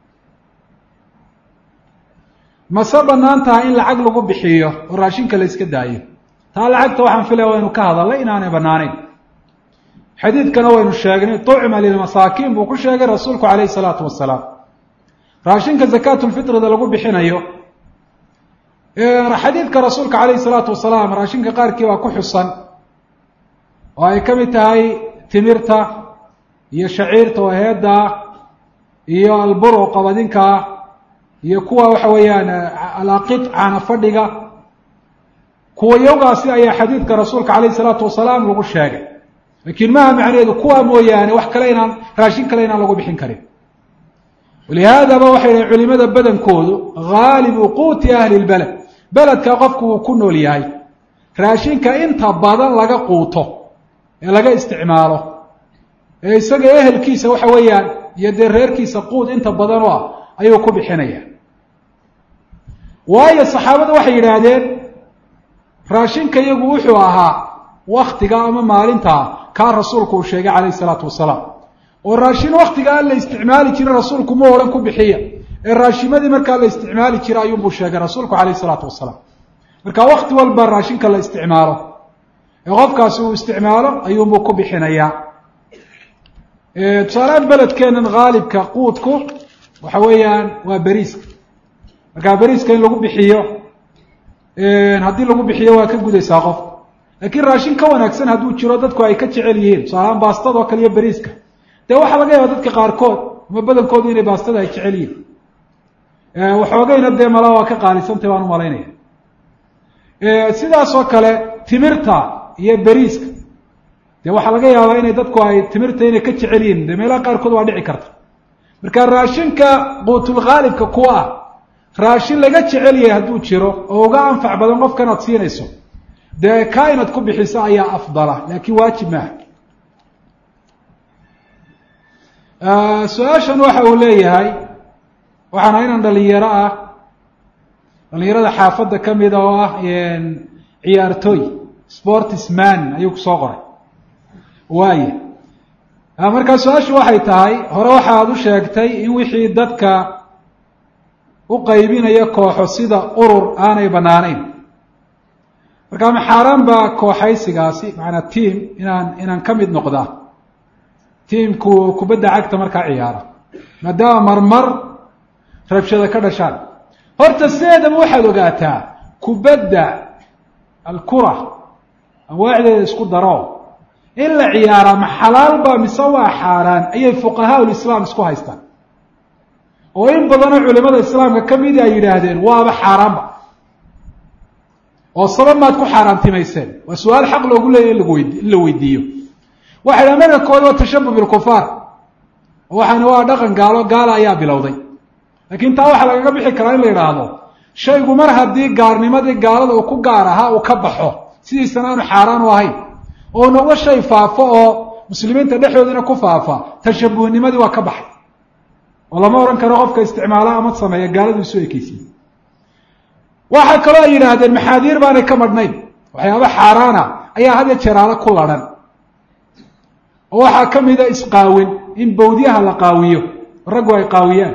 mase banaan tahay in lacag lagu bixiyo oo raashinka la iska daayo taa lacagta waxaan filaya waynu ka hadalnay inaanay banaanayn xadiidkana waynu sheegnay tucma lilmasaakiin buu ku sheegay rasuulku calayhi salaatu wasalaam raashinka zakaatulfitrida lagu bixinayo xadiidka rasuulka calayhi salaatu wasalaam raashinka qaarkii baa ku xusan oo ay ka mid tahay timirta iyo shaciirta oo heedda iyo albur oo qabadinka iyo kuwa waxa weeyaan alaqid caana fadhiga kuwa yowgaasi ayaa xadiidka rasuulka calayhi salaatu wasalaam lagu sheegay laakiin maha macnaheedu kuwa mooyaane wax kale inaan raashin kale inaan lagu bixin karin walihaadaba waxay dhahen culimada badankoodu haalibu quuti ahli lbeled beledka qofku uu ku nool yahay raashinka inta badan laga quuto ee laga isticmaalo ee isaga ehelkiisa waxa weeyaan iyo dee reerkiisa quud inta badan oo ah ayuu ku bixinaya waayo saxaabadu waxay yidhaahdeen raashinka iyagu wuxuu ahaa waktiga ama maalintaa kaa rasuulku uu sheegay calayhi salaatu wasalaam oo raashin waktiga aan la isticmaali jirin rasuulku ma odhan ku bixiya ee raashimadii markaa la isticmaali jira ayuunbuu sheegay rasuulku calayhi salaatu wasalaam marka wakti walba raashinka la isticmaalo ee qofkaasi uu isticmaalo ayuunbuu ku bixinayaa tusaalehaan beledkeenan haalibka quudku waxa weeyaan waa beriiska markaa beriiska in lagu bixiyo haddii lagu bixiyo waa ka gudaysaa qofka laakiin raashin ka wanaagsan hadduu jiro dadku ay ka jecel yihiin tusaalahaan baastadoo kale iyo beriiska dee waxaa laga yaaba dadka qaarkood ama badankoodu inay baastada ay jecel yihiin waxoogayna dee mala waa ka qaalisantay baan umalaynaya sidaas oo kale timirta iyo beriiska dee waxaa laga yaabaa inay dadku ay timirta inay ka jecel yihiin dee meelaha qaarkood waa dhici karta marka raashinka quutulkhaalibka kuwa ah raashin laga jecel yahay hadduu jiro oo uga anfac badan qofkan aad siinayso dee kaa inaad ku bixiso ayaa afdala laakiin waajib maaha su-aashan waxa uu leeyahay waxaana inan dhalinyaro ah dhalinyarada xaafadda ka mida oo ah ciyaartooy sportisman ayuu kusoo qoray waaye markaa su-aashu waxay tahay hore waxaad u sheegtay in wixii dadka u qaybinaya kooxo sida urur aanay banaanayn markaa ma xaaraan baa kooxaysigaasi macanaa tiam inaan inaan ka mid noqdaa tiamku kubadda cagta markaa ciyaara maadaama marmar rabshada ka dhashaan horta sideedaba waxaad ogaataa kubadda alkura anwaacdeeda isku daro in la ciyaaraa ma xalaal baa mise waa xaaraan ayay fuqahaa ulislaam isku haystaan oo in badanoo culimada islaamka ka midi ay yidhaahdeen waaba xaaraanba oo sabab maad ku xaaraantimayseen waa su-aal xaq loogu leeyahy in lagu weyd in la weydiiyo waxay dhaha marka kood waa tashabuh bilkufaar oo waxaana waa dhaqan gaalo gaala ayaa bilowday laakiin taa waxaa lagaga bixi karaa in la yidhaahdo shaygu mar haddii gaarnimadii gaalada uu ku gaar ahaa uu ka baxo sidiisana aanu xaaraan u ahayn oo noqdo shay faafo oo muslimiinta dhexdoodina ku faafa tashabuhnimadii waa ka baxay oo lama odhan karo qofka isticmaala ama sameeya gaaladu isu ekeysiye waxaa kaloo ay yidhaahdeen maxaadiir baanay ka madhnayn waxyaaba xaaraana ayaa had ya jeeraalo ku ladhan oo waxaa ka mida isqaawin in bawdyaha la qaawiyo raggu ay qaawiyaan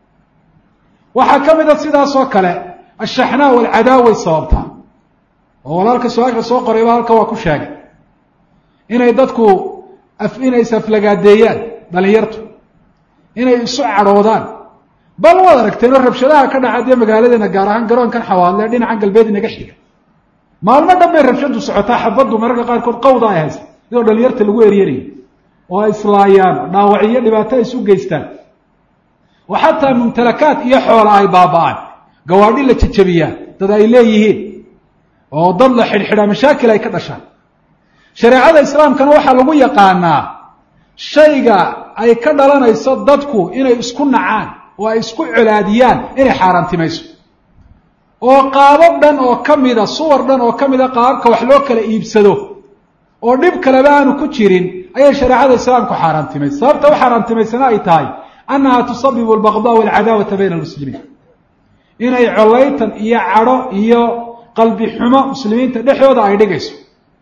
waxaa ka mida sidaasoo kale ashaxnaa walcadaaway sababtaa oo walaalka su-aasha soo qorayba halka waa ku sheegay inay dadku inay isaflagaadeeyaan dhalinyartu inay isu cadhoodaan bal waad aragteen oo rabshadaha ka dhaca dee magaaladeena gaar ahaan garoonkan xawaadle dhinacan galbeed inaga xiga maalmo dhan bay rabshadu socotaa xabaddu mararka qaarkood qawda ay haysa iyadoo dhalinyarta lagu eryanayo oo ay islaayaan dhaawacyo dhibaato ay isu geystaan oo xataa mumtalakaad iyo xoola ay baaba-aan gawaadhi la jejabiyaan dad ay leeyihiin oo dad la xidhxidhaa mashaakil ay ka dhashaan shareecada islaamkana waxaa lagu yaqaanaa shayga ay ka dhalanayso dadku inay isku nacaan oo ay isku colaadiyaan inay xaaraantimayso oo qaabab dhan oo ka mida suwar dhan oo ka mida qaababka wax loo kala iibsado oo dhib kaleba aanu ku jirin ayay shareecada islaamku xaaraantimaysa sababta u xaaraantimaysana ay tahay annaha tusabibu albaqdaa walcadaawata bayna almuslimiin inay collaytan iyo cadho iyo qalbi xumo muslimiinta dhexdooda ay dhigayso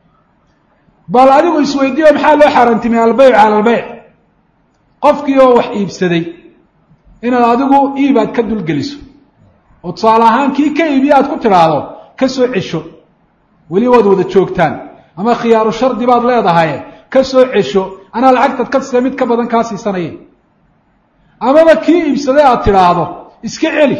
bal adigu isweydiiyo maxaa loo xaaraantimay albeyc cala albeyc qofkii oo wax iibsaday inaad adigu iib aad ka dulgeliso oo tusaale ahaan kii ka iibiye aad ku tidhaahdo ka soo cesho weli waad wada joogtaan ama khiyaaru shardi baad leedahay ka soo cesho anaa lacagtaad ka siisa mid ka badan kaa siisanaya amaba kii iibsaday aad tidhaahdo iska celi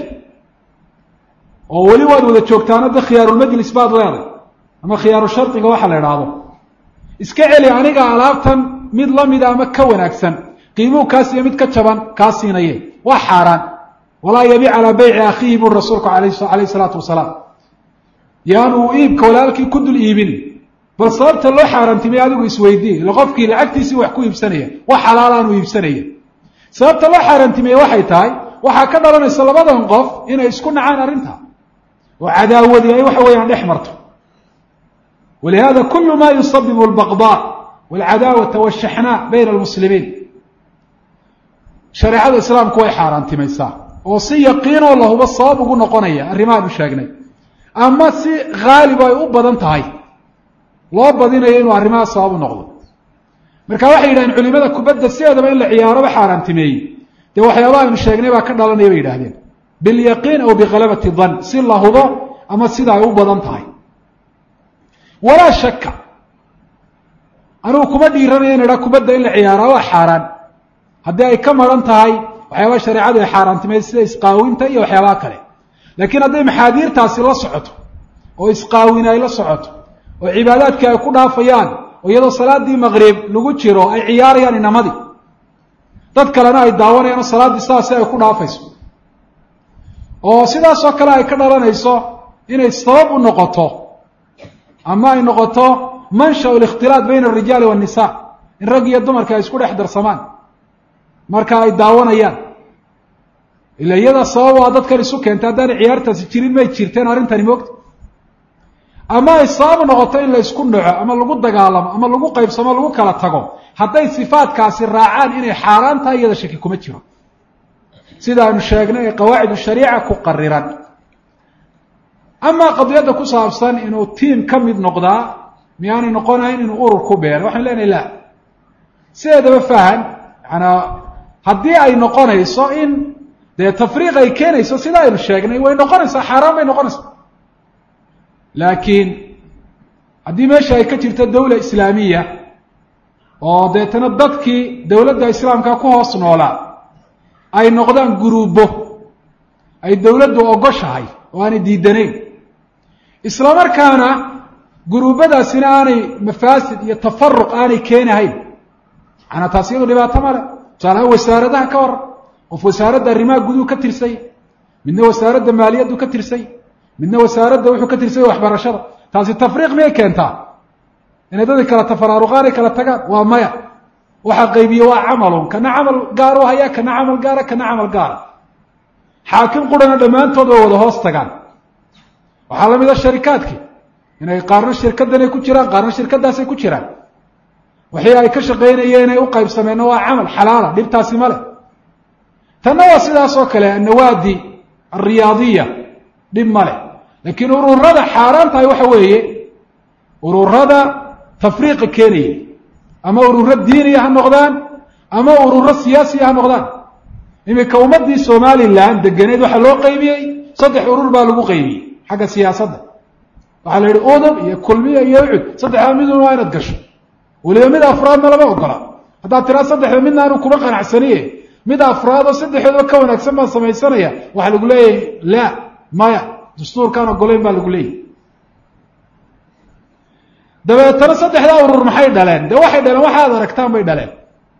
oo weli waad wada joogtaan hadda khiyaarulmajlis baad leedahay ama khiyaaru shardiga waxa la idhaahdo iska celi aniga alaabtan mid lamida ama ka wanaagsan qiimuhu kaa siiya mid ka jaban kaa siinaye waa xaaraan walaa yabiic calaa beyci akhiihi buri rasuulku alayh salaatu wasalaam yaan uu iibka walaalkii ku dul iibin bal sababta loo xaaraantimay adigu isweydii ila qofkii lacagtiisii wax ku iibsanaya wax xalaalaanu iibsanaya sababta loo xaaraantimeye waxay tahay waxaa ka dhalanaysa labadan qof inay isku nacaan arrinta oo cadaawadii ay waxa weeyaan dhex marto walihada kulu ma yusabibu albaqdaa walcadaawata walshaxnaa bayna almuslimiin shareecada islaamku way xaaraantimaysaa oo si yaqiinoo lahuba sabab ugu noqonaya arrimahaanu sheegnay ama si haalibo ay u badan tahay loo badinayo inuu arrimaha sabab u noqdo marka waxay yidhahdeen culimada kubadda sideedaba in la ciyaaraba xaaraantimeeyey dee waxyaabaha aynu sheegnay baa ka dhalanaya bay yidhahdeen bilyaqiin aw bikhalabati dan si la hubo ama sida ay u badan tahay walaa shaka anigu kuma dhiiranaya in idhaa kubadda in la ciyaara waa xaaraan haddii ay ka maran tahay waxyaabaha shareecadu ay xaaraantimeyd sida isqaawinta iyo waxyaabaha kale laakiin hadday maxaadiirtaasi la socoto oo isqaawin ay la socoto oo cibaadaadkii ay ku dhaafayaan oo iyadoo salaadii maqrib lagu jiro ay ciyaarayaan inamadii dad kalena ay daawanayaan oo salaaddii sidaasi ay ku dhaafayso oo sidaasoo kale ay ka dhalanayso inay sabab u noqoto ama ay noqoto mansha likhtilaat bayna alrijaali waannisa in rag iyo dumarka ay isku dhex darsamaan marka ay daawanayaan ila iyada sabab waa dadkan isu keentay haddaanay ciyaartaasi jirin may jirteen arrintani moogta ama ay sabab noqoto in la isku dhaco ama lagu dagaalamo ama lagu qaybsamo lagu kala tago hadday sifaadkaasi raacaan inay xaaraan tahay iyada shaki kuma jiro sida aynu sheegnay ee qawaacid shariica ku qariran amaa qadiyadda ku saabsan inuu tiim ka mid noqdaa miyaanay noqonayn inuu urur ku beero waxaynu leenahay la sideedaba fahan yaanaa haddii ay noqonayso in dee tafriiq ay keenayso sida aynu sheegnay way noqonaysaa xaaraan bay noqonaysaa laakiin haddii meesha ay ka jirto dawla islaamiya oo deetana dadkii dowladda islaamka ku hoos noolaa ay noqdaan guruubo ay dowladdu ogoshahay oo aanay diidanayn isla markaana guruubadaasina aanay mafaasid iyo tafaruq aanay keenahayn macanaa taas iyadu dhibaato male tusaalahaan wasaaradaha ka waran qof wasaaradda arrimaha guduhu ka tirsay midna wasaaradda maaliyaddu ka tirsay midna wasaaradda wuxuu ka tirsay waxbarashada taasi tafriiq miyay keentaa inay dadki kala tafaraaruqaan ay kala tagaan waa maya waxaa qaybiye waa camalun kana camal gaaru haya kana camal gaara kana camal gaara xaakim qurana dhammaantood way wada hoos tagaan waxaa la mid a sharikaadki inay qaarna shirkadanay ku jiraan qaarna shirkadaasay ku jiraan wixii ay ka shaqaynayeen ay u qaybsameenna waa camal xalaala dhibtaasi ma leh tanna waa sidaas oo kale annawaadi alriyaadiya dhib ma leh laakiin ururada xaaraan tahay waxa weeye ururada tafriiqa keenaya ama ururo diiniya ha noqdaan ama ururo siyaasiya ha noqdaan iminka ummadii somalilan deganeed waxaa loo qaybiyey saddex urur baa lagu qaybiyey xagga siyaasadda waxaa la yihi udub iyo kulmiya iyo ucud saddexdaa midun waa inaad gasho weliba mid afraadna lama ogola haddaad tiraa saddexda midna anu kuma qanacsaniye mid afraad oo saddexdoodba ka wanaagsan baan samaysanaya waxaa lagu leeyahay la maya dastuurkaan ogolayn baa lagu leeyahy dabeetana saddexdaa urur maxay dhaleen dee waxay dhaleen waxa ad aragtaan bay dhaleen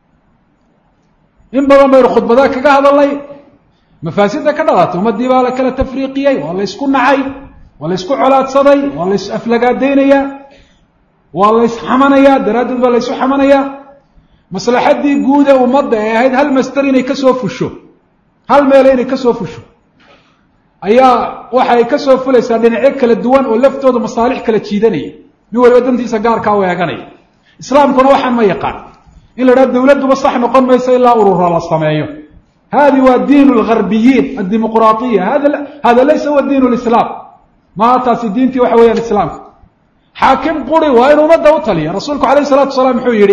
in badan baynu khudbadaa kaga hadalnay mafaasida ka dhalatay ummadii baa la kala tafriiqiyey waa la ysku nacay waa la ysku colaadsaday waa la is aflagaadaynayaa waa la ysxamanayaa daraaddeed baa la ysu xamanayaa maslaxaddii guud ee ummadda ee ahayd hal master inay kasoo fusho hal meele inay kasoo fusho ayaa waxa ay kasoo fulaysaa dhinacyo kala duwan oo laftooda masaalix kala jiidanaya nin waliba dantiisa gaarkaa u eeganaya islaamkuna waxaan ma yaqaan in la idhaha dawladduba sax noqon mayso ilaa ururo la sameeyo hadi waa diin lgarbiyiin addimuqraaiya hada hada laysa huwa diin lislaam maa taasi diintii waxa weeyaan islaamka xaakim quri waa inu ummadda u taliya rasuulku alayh salatu wasalaam muxuu yihi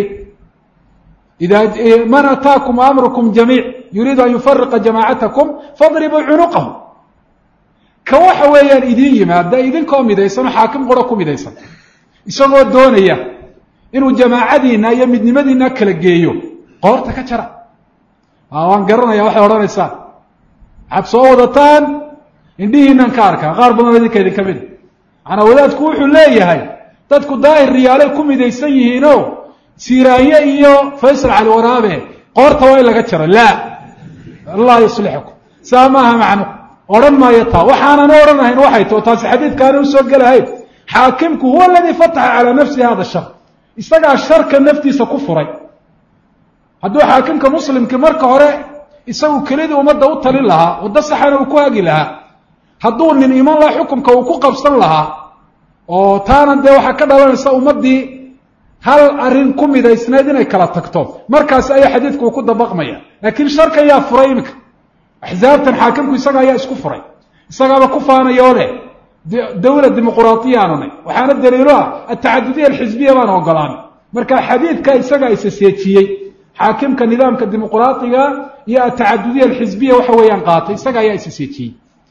ida man ataakum amrukum jamiic yuriidu an yufariqa jamaacatakum fadribuu cunuqahu ka waxa weeyaan idiin yimaada idinkoo midaysan oo xaakim qura ku midaysan isagoo doonaya inuu jamaacadiina iyo midnimadiina kala geeyo qoorta ka jara waan garanaya waxay odhanaysaan waxaad soo wadataan indhihiinan ka arkaa qaar badan idinka idinka mida macanaa wadaadku wuxuu leeyahay dadku daahir riyaalay ku midaysan yihiinoo siiraanye iyo faysal cali waraabe qoorta waa in laga jaro laa allah yuslixukum saa maaha macno odhan maayo taa waxaanan odhanahayn waxay tao taasi xadiidkaana usoo gelahayn xaakimku huwa aladii fataxa calaa nafsihi hada shar isagaa sharka naftiisa ku furay hadduu xaakimka muslimkii marka hore isagu kelidii ummadda u talin lahaa waddo saxana uu ku hagi lahaa hadduu nin iman laha xukumka uu ku qabsan lahaa oo taana dee waxaa ka dhalanaysa ummaddii hal arrin ku midaysnayd inay kala tagto markaasi ayaa xadiidku uu ku dabaqmaya laakiin sharka ayaa furay iminka axsaabtan xaakimku isaga ayaa isku furay isagaaba ku faanayoo leh dawla dimuquraatiya aanu nay waxaana daliilo ah atacadudiya alxisbiya baan ogolaanay marka xadiidka isagaa isaseejiyey xaakimka nidaamka dimuquraatiga iyo atacadudiya alxisbiya waxa weeyaan qaatay isaga ayaa isaseejiyey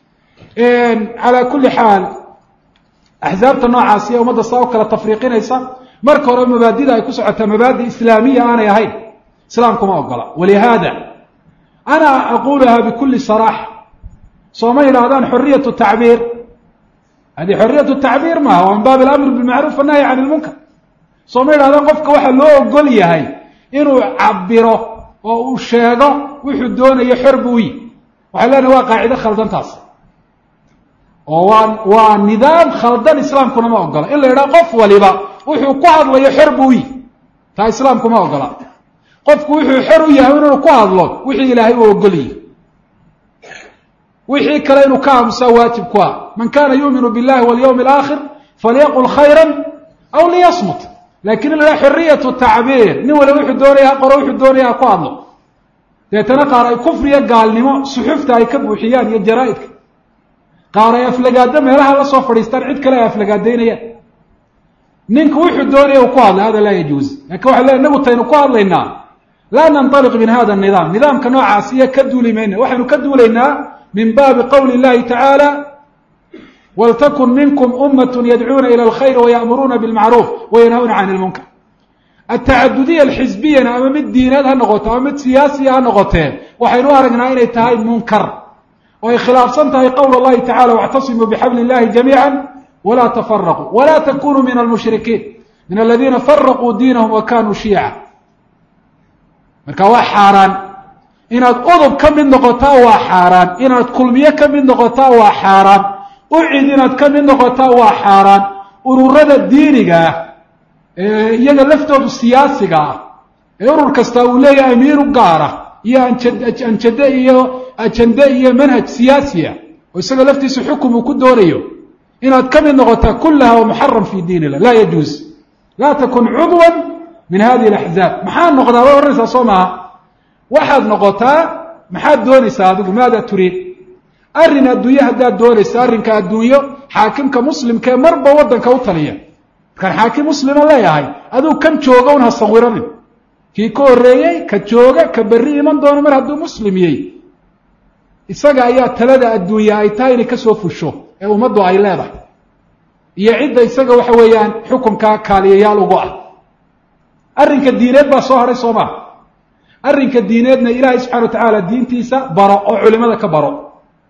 calaa kulli xaal axsaabta noocaasi ee ummadda saa u kala tafriiqinaysa marka hore mabaadida ay ku socotaa mabaadi islaamiya aanay ahayn islaamkuma ogola walihaada ana aquluha bikuli saraaxa sooma yidhaahdaan xoriyatu tacbiir hadi xoriyatu tacbiir maaha waa min baabi alamri bilmacruuf annahyi can ilmunkar sooma yidhahdaan qofka waxaa loo ogol yahay inuu cabiro oo uu sheego wuxuu doonayo xor buu yi waxay leenahay waa qaacido khaldantaas oo waa waa nidaam khaldan islaamkuna ma ogola in la yidhaha qof waliba wuxuu ku hadlayo xor buu yi taa islaamku ma ogola qofku wuxuu xor u yahay inuu ku hadlo wixii ilaahay uu ogolyihi wixii kale inuu ka aamusaa waajib ku ah man kana yuuminu billahi walyawmi alaakhir falyaqul khayra aw liyasmut lakin in la dhaha xoriyatu tacbiir nin waliba wuxuu doonaya ha qoro wuxuu doonaya ha ku hadlo deetana qaar ay kufriya gaalnimo suxufta ay ka buuxiyaan iyo jaraa-idka qaar ay aflagaado meelaha la soo fadhiistaan cid kale ay aflagaadaynayaan ninku wuxuu doonaya uu ku hadlay hada laa yajuuz lakin waxay leey inagu taynu ku hadlaynaa laa nantaliq min hada nidaam nidaamka noocaas iyo ka duuli mayna waxaynu ka duulaynaa min baabi qowli اllahi tacaala waltakun minkum umat yadcuuna ilى اlkhayr wayaأmuruuna bاlmacruuf wayanhawna can اlmunkar atacadudiya alxisbiyana ama mid diineed ha noqoto ama mid siyaasiya ha noqotee waxaynu u aragnaa inay tahay munkar oo ay khilaafsan tahay qowl اllahi tacala wاctasimuu bxabli اllahi jamiica wla tfaraquu wla takunuu min almushrikiin min aladiina faraquu diinahum wa kanuu shiica marka waa xaaraan inaad udub ka mid noqotaa waa xaaraan inaad kulmiye ka mid noqotaa waa xaaraan ucid inaad ka mid noqotaa waa xaaraan ururada diiniga ah ee iyaga laftoodu siyaasiga ah ee urur kasta uu leeyahay amiir u gaara iyo anjade iyo ajande iyo manhaj siyaasiya oo isaga laftiisa xukum uu ku doonayo inaad ka mid noqotaa kullaha wa muxaram fi diin illah laa yajuuz laa takun cudwan min hadihi alaxzaab maxaad noqdaa way odhanaysaa soo maaha waxaad noqotaa maxaad doonaysaa adigu maada turiid arrin adduunye haddaad doonaysa arrinka adduunyo xaakimka muslimka ee marba waddanka u taliya markaan xaakim muslima leeyahay aduu kan jooga un ha sawiranin kii ka horreeyey ka jooga ka berri iman doono mar hadduu muslim yey isaga ayaa talada adduunya ay tahay inay kasoo fusho ee ummaddu ay leedahay iyo cidda isaga waxa weeyaan xukunkaa kaaliyayaal ugu ah arrinka diineed baa soo hadhay soo maa arrinka diineedna ilaahay subxana wa tacaala diintiisa baro oo culimada ka baro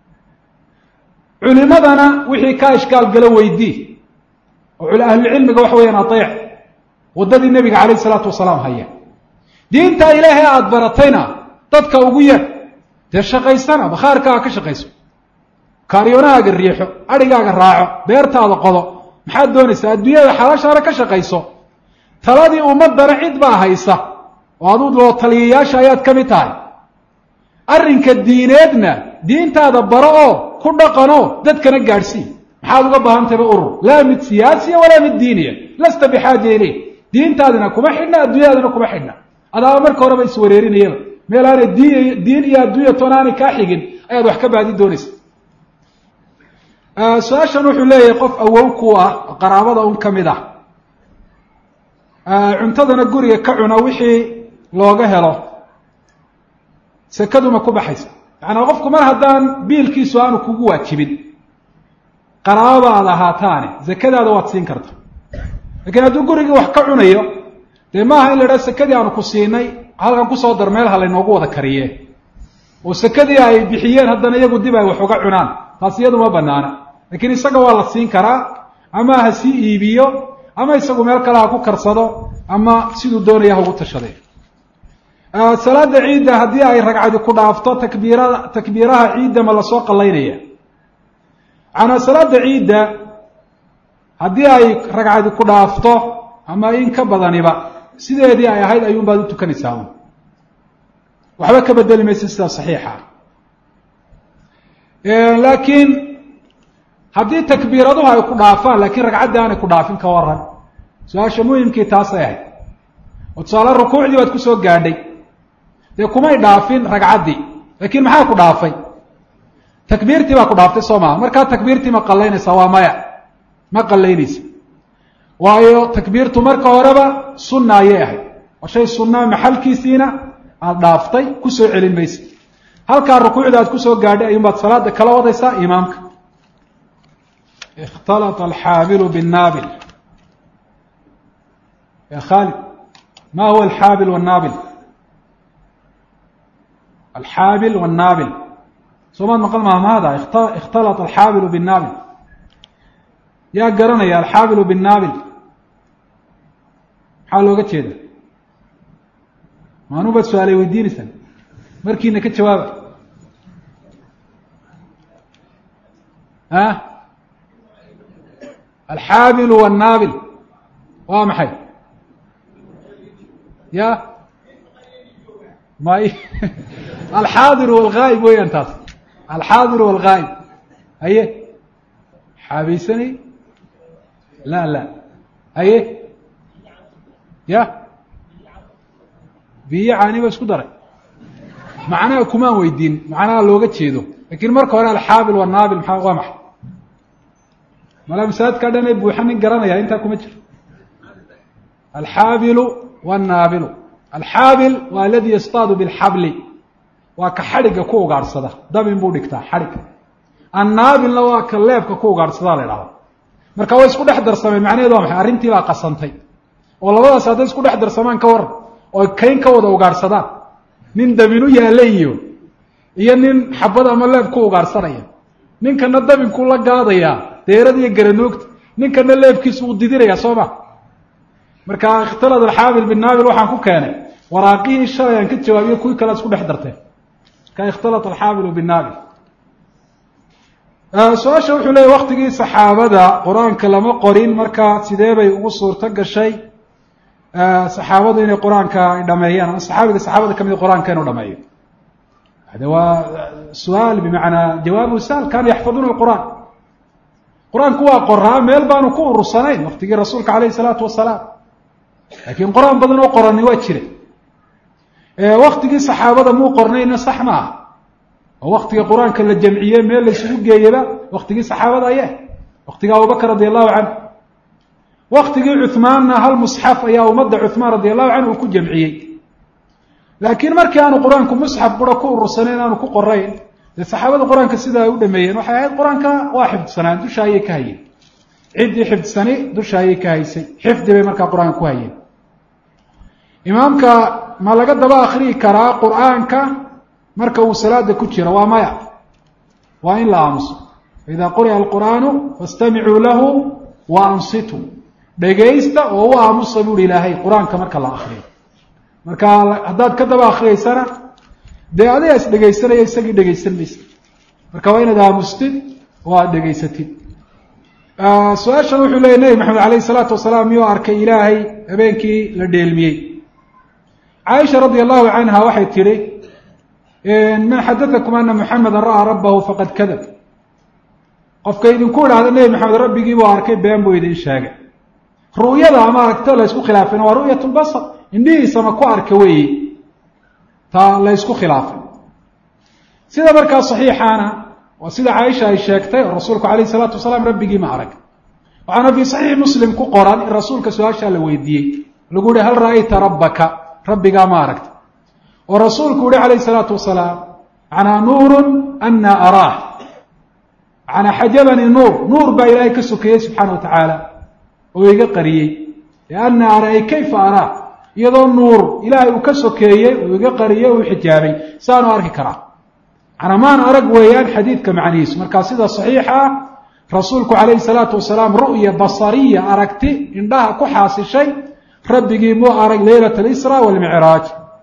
culimadana wixii kaa ishkaal galo weydii oo ahlulcilmiga waxa weeyaan ateec waddadii nebiga calayh isalaatu wasalaam haya diinta ilaahay aada baratayna dadka ugu yeedh dee shaqaysana bakhaarkaaga ka shaqayso kaaryoonahaaga riixo adhigaaga raaco beertaada qodo maxaad doonaysaa adduunyada xalaashaana ka shaqayso taladii ummadana cid baa haysa oo aduu loo taliyayaasha ayaad ka mid tahay arrinka diineedna diintaada baro oo ku dhaqanoo dadkana gaadhsii maxaad uga baahantayba urur laa mid siyaasiya walaa mid diiniya lasta bixaaja ileyh diintaadina kuma xidhna adduunyadana kuma xidhna adaaba marka horeba iswareerinayaba meel aanay diin diin iyo adduunya toona aanay kaa xigin ayaad wax ka baadi doonaysa su-aashan wuxuu leeyahay qof awow ku ah qaraabada un ka mid ah cuntadana guriga ka cuna wixii looga helo sekaduma ku baxaysa yacanaa qofku mar haddaan biilkiisu aanu kugu waajibin qaraabada aad ahaataane zakadaada waad siin karta lakiin hadduu gurigii wax ka cunayo dee maaha in la idhaha sekadii aanu ku siinay halkan kusoo dar meel ha laynoogu wada kariye oo sekadii ay bixiyeen haddana iyagu dib ay wax uga cunaan taas iyadu ma banaana lakiin isaga waa la siin karaa ama ha sii iibiyo ama isagu meel kale ha ku karsado ama siduu doonaya ha ugu tashaday salaada ciidda haddii ay ragcadi ku dhaafto takbiirada takbiiraha ciidda ma lasoo qallaynaya macanaa salaada ciidda haddii ay ragcadi ku dhaafto ama in ka badaniba sideedii ay ahayd ayuun baad u tukanaysaa un waxba ka bedeli maysa sidaa saxiixa laakiin haddii takbiiraduhu ay ku dhaafaan laakiin ragcaddii aanay ku dhaafin ka waran su-aasha muhimkii taasay ahayd oo tusaale rukuucdii baad kusoo gaadhay dee kumay dhaafin ragcaddii laakiin maxaa ku dhaafay takbiirtii baa ku dhaaftay soo maha markaa takbiirtii ma qallaynaysa waa maya ma qallaynaysa waayo takbiirtu marka horeba sunna ayay ahayd oo shay sunnaa maxalkiisiina aada dhaaftay kusoo celin maysa halkaa rukuucda aad kusoo gaadhay ayuun baad salaada kala wadaysaa imaamka اkhtalط alxaabilu bالnaabil ya khaalid ma huwa alxaabil wالnaabil alxaabil wالnaabil soomaad maqal mahmahada اkhtalط alxaabilu bالnaabil yaa garanaya alxaabilu bالnaabil maxaa looga jeeda maanuu baad su-aalay weydiinaysaan markiina ka jawaaba a alxaabil wالnaabil waa maxay ya may alxaadir wاlgaa'ib weeyaan taas alxaadir wاlgaa'ib haye xaabaysanay la la haye ya biyo caani ba isku daray macnaha kumaan weydiin macnaha looga jeedo lakiin marka hore alxaabil wالnaabil maa waa maxay mala masaajidka dhan ee buuxa nin garanaya intaa kuma jiro alxaabilu wالnaabilu alxaabil waa aladi yastaadu biاlxabli waa ka xadhigga ku ugaadhsada dabin buu dhigtaa xadhigga annaabilna waa ka leebka ku ugaadhsadaa la idhahda marka way isku dhex darsameen macnaheedu waa maxay arrintii baa qasantay oo labadaas hadday isku dhex darsamaan ka waran oo kayn ka wada ugaadhsadaan nin dabinu yaalla iyo iyo nin xabad ama leeb ku ugaadhsanaya ninkana dabinkuu la gaadayaa deerad iyo garanoogta ninkana leebkiisu uu didinayaa soo ma marka ikhtalad alxaabil binaabil waxaan ku keenay waraaqihii shalay aan ka jawaabiyo kuwii kale isku dhex darteen marka ikhtalat alxaabilu binaabil su-aasha wuxuu leeyay waktigii saxaabada qur-aanka lama qorin marka sidee bay ugu suurto gashay saxaabadu inay qur-aanka ay dhameeyaan ama saxaabiga saxaabada kamid qur-aanka inuu dhameeyo hade waa su-aal bimacnaa jawaabu sal kaanuu yaxfaduuna alqur'aan qur-aanku waa qoraa meel baanu ku urursanayn waktigii rasuulka alayhi salaatu wasalaam laakiin qor-aan badan oo qorani waa jira waktigii saxaabada muu qornayna sax ma ah oo waktiga qur-aanka la jamciye meel la isugu geeyaba waktigii saxaabada aye waktigii abubakr radi allahu canhu waktigii cuhmaanna hal musxaf ayaa ummadda cuhmaan radi allahu canhu uu ku jamciyey laakiin markii aanu qur-aanku musxaf bura ku urursanayn aanu ku qorayn dee saxaabada qur-aanka sida ay u dhameeyeen waxay ahayd qur-aanka waa xifdsanaan dusha ayay ka hayeen ciddii xifdsani dusha ayay ka haysay xifdi bay markaa qur-aanka ku hayeen imaamka ma laga daba akriyi karaa qur-aanka marka uu salaada ku jiro waa maya waa in la aamuso faida quri'a alqur'aanu fastamicuu lahu wa ansituu dhegaysta oo u aamusa buuhi ilaahay qur-aanka marka la akriyo marka haddaad ka daba akriyeysana dee adiga is dhegaysanaya isagii dhegaysan maysa marka waa inaad aamustid oo aada dhegaysatid su-aashan wuxuu leeyay nebi maxamed alayhi salaatu wasalaam miyuu arkay ilaahay habeenkii la dheelmiyey caaisha radia allahu canha waxay tidhi man xadatakum ana muxameda ra'aa rabbahu faqad kadab qofka idinku idhahda nebi maxamed rabbigii buu arkay been buu idin sheegay ru'yada ama aragto la ysku khilaafayna waa ru'yat lbasar indhihiisama ku arka weeye taa la ysku khilaafay sida markaa saxiixaana waa sida caaisha ay sheegtay oo rasuulku alayh salaatu wasalaam rabbigii ma arag waxaana fii saxiix muslim ku qoran in rasuulka su-aashaa la weydiiyey lagu yihi hal ra'ayta rabbaka rabbigaa ma aragta oo rasuulku yihi calayh salaatu wasalaam macnaa nuurun ana araah macnaa xajabanii nuur nuur baa ilaahay ka sokeeyey subxaana wa tacaala oo iga qariyey lianna ara ay kayfa araa iyadoo nuur ilaahay uu ka sokeeyey uu iga qariyey uu xijaabay saanu arki karaa macnaa maan arag weeyaan xadiidka macnihiisu markaa sida saxiixa ah rasuulku calayhi salaatu wasalaam ru'ya basariya aragti indhaha ku xaasishay rabbigii muu arag leylat alisra walmicraaj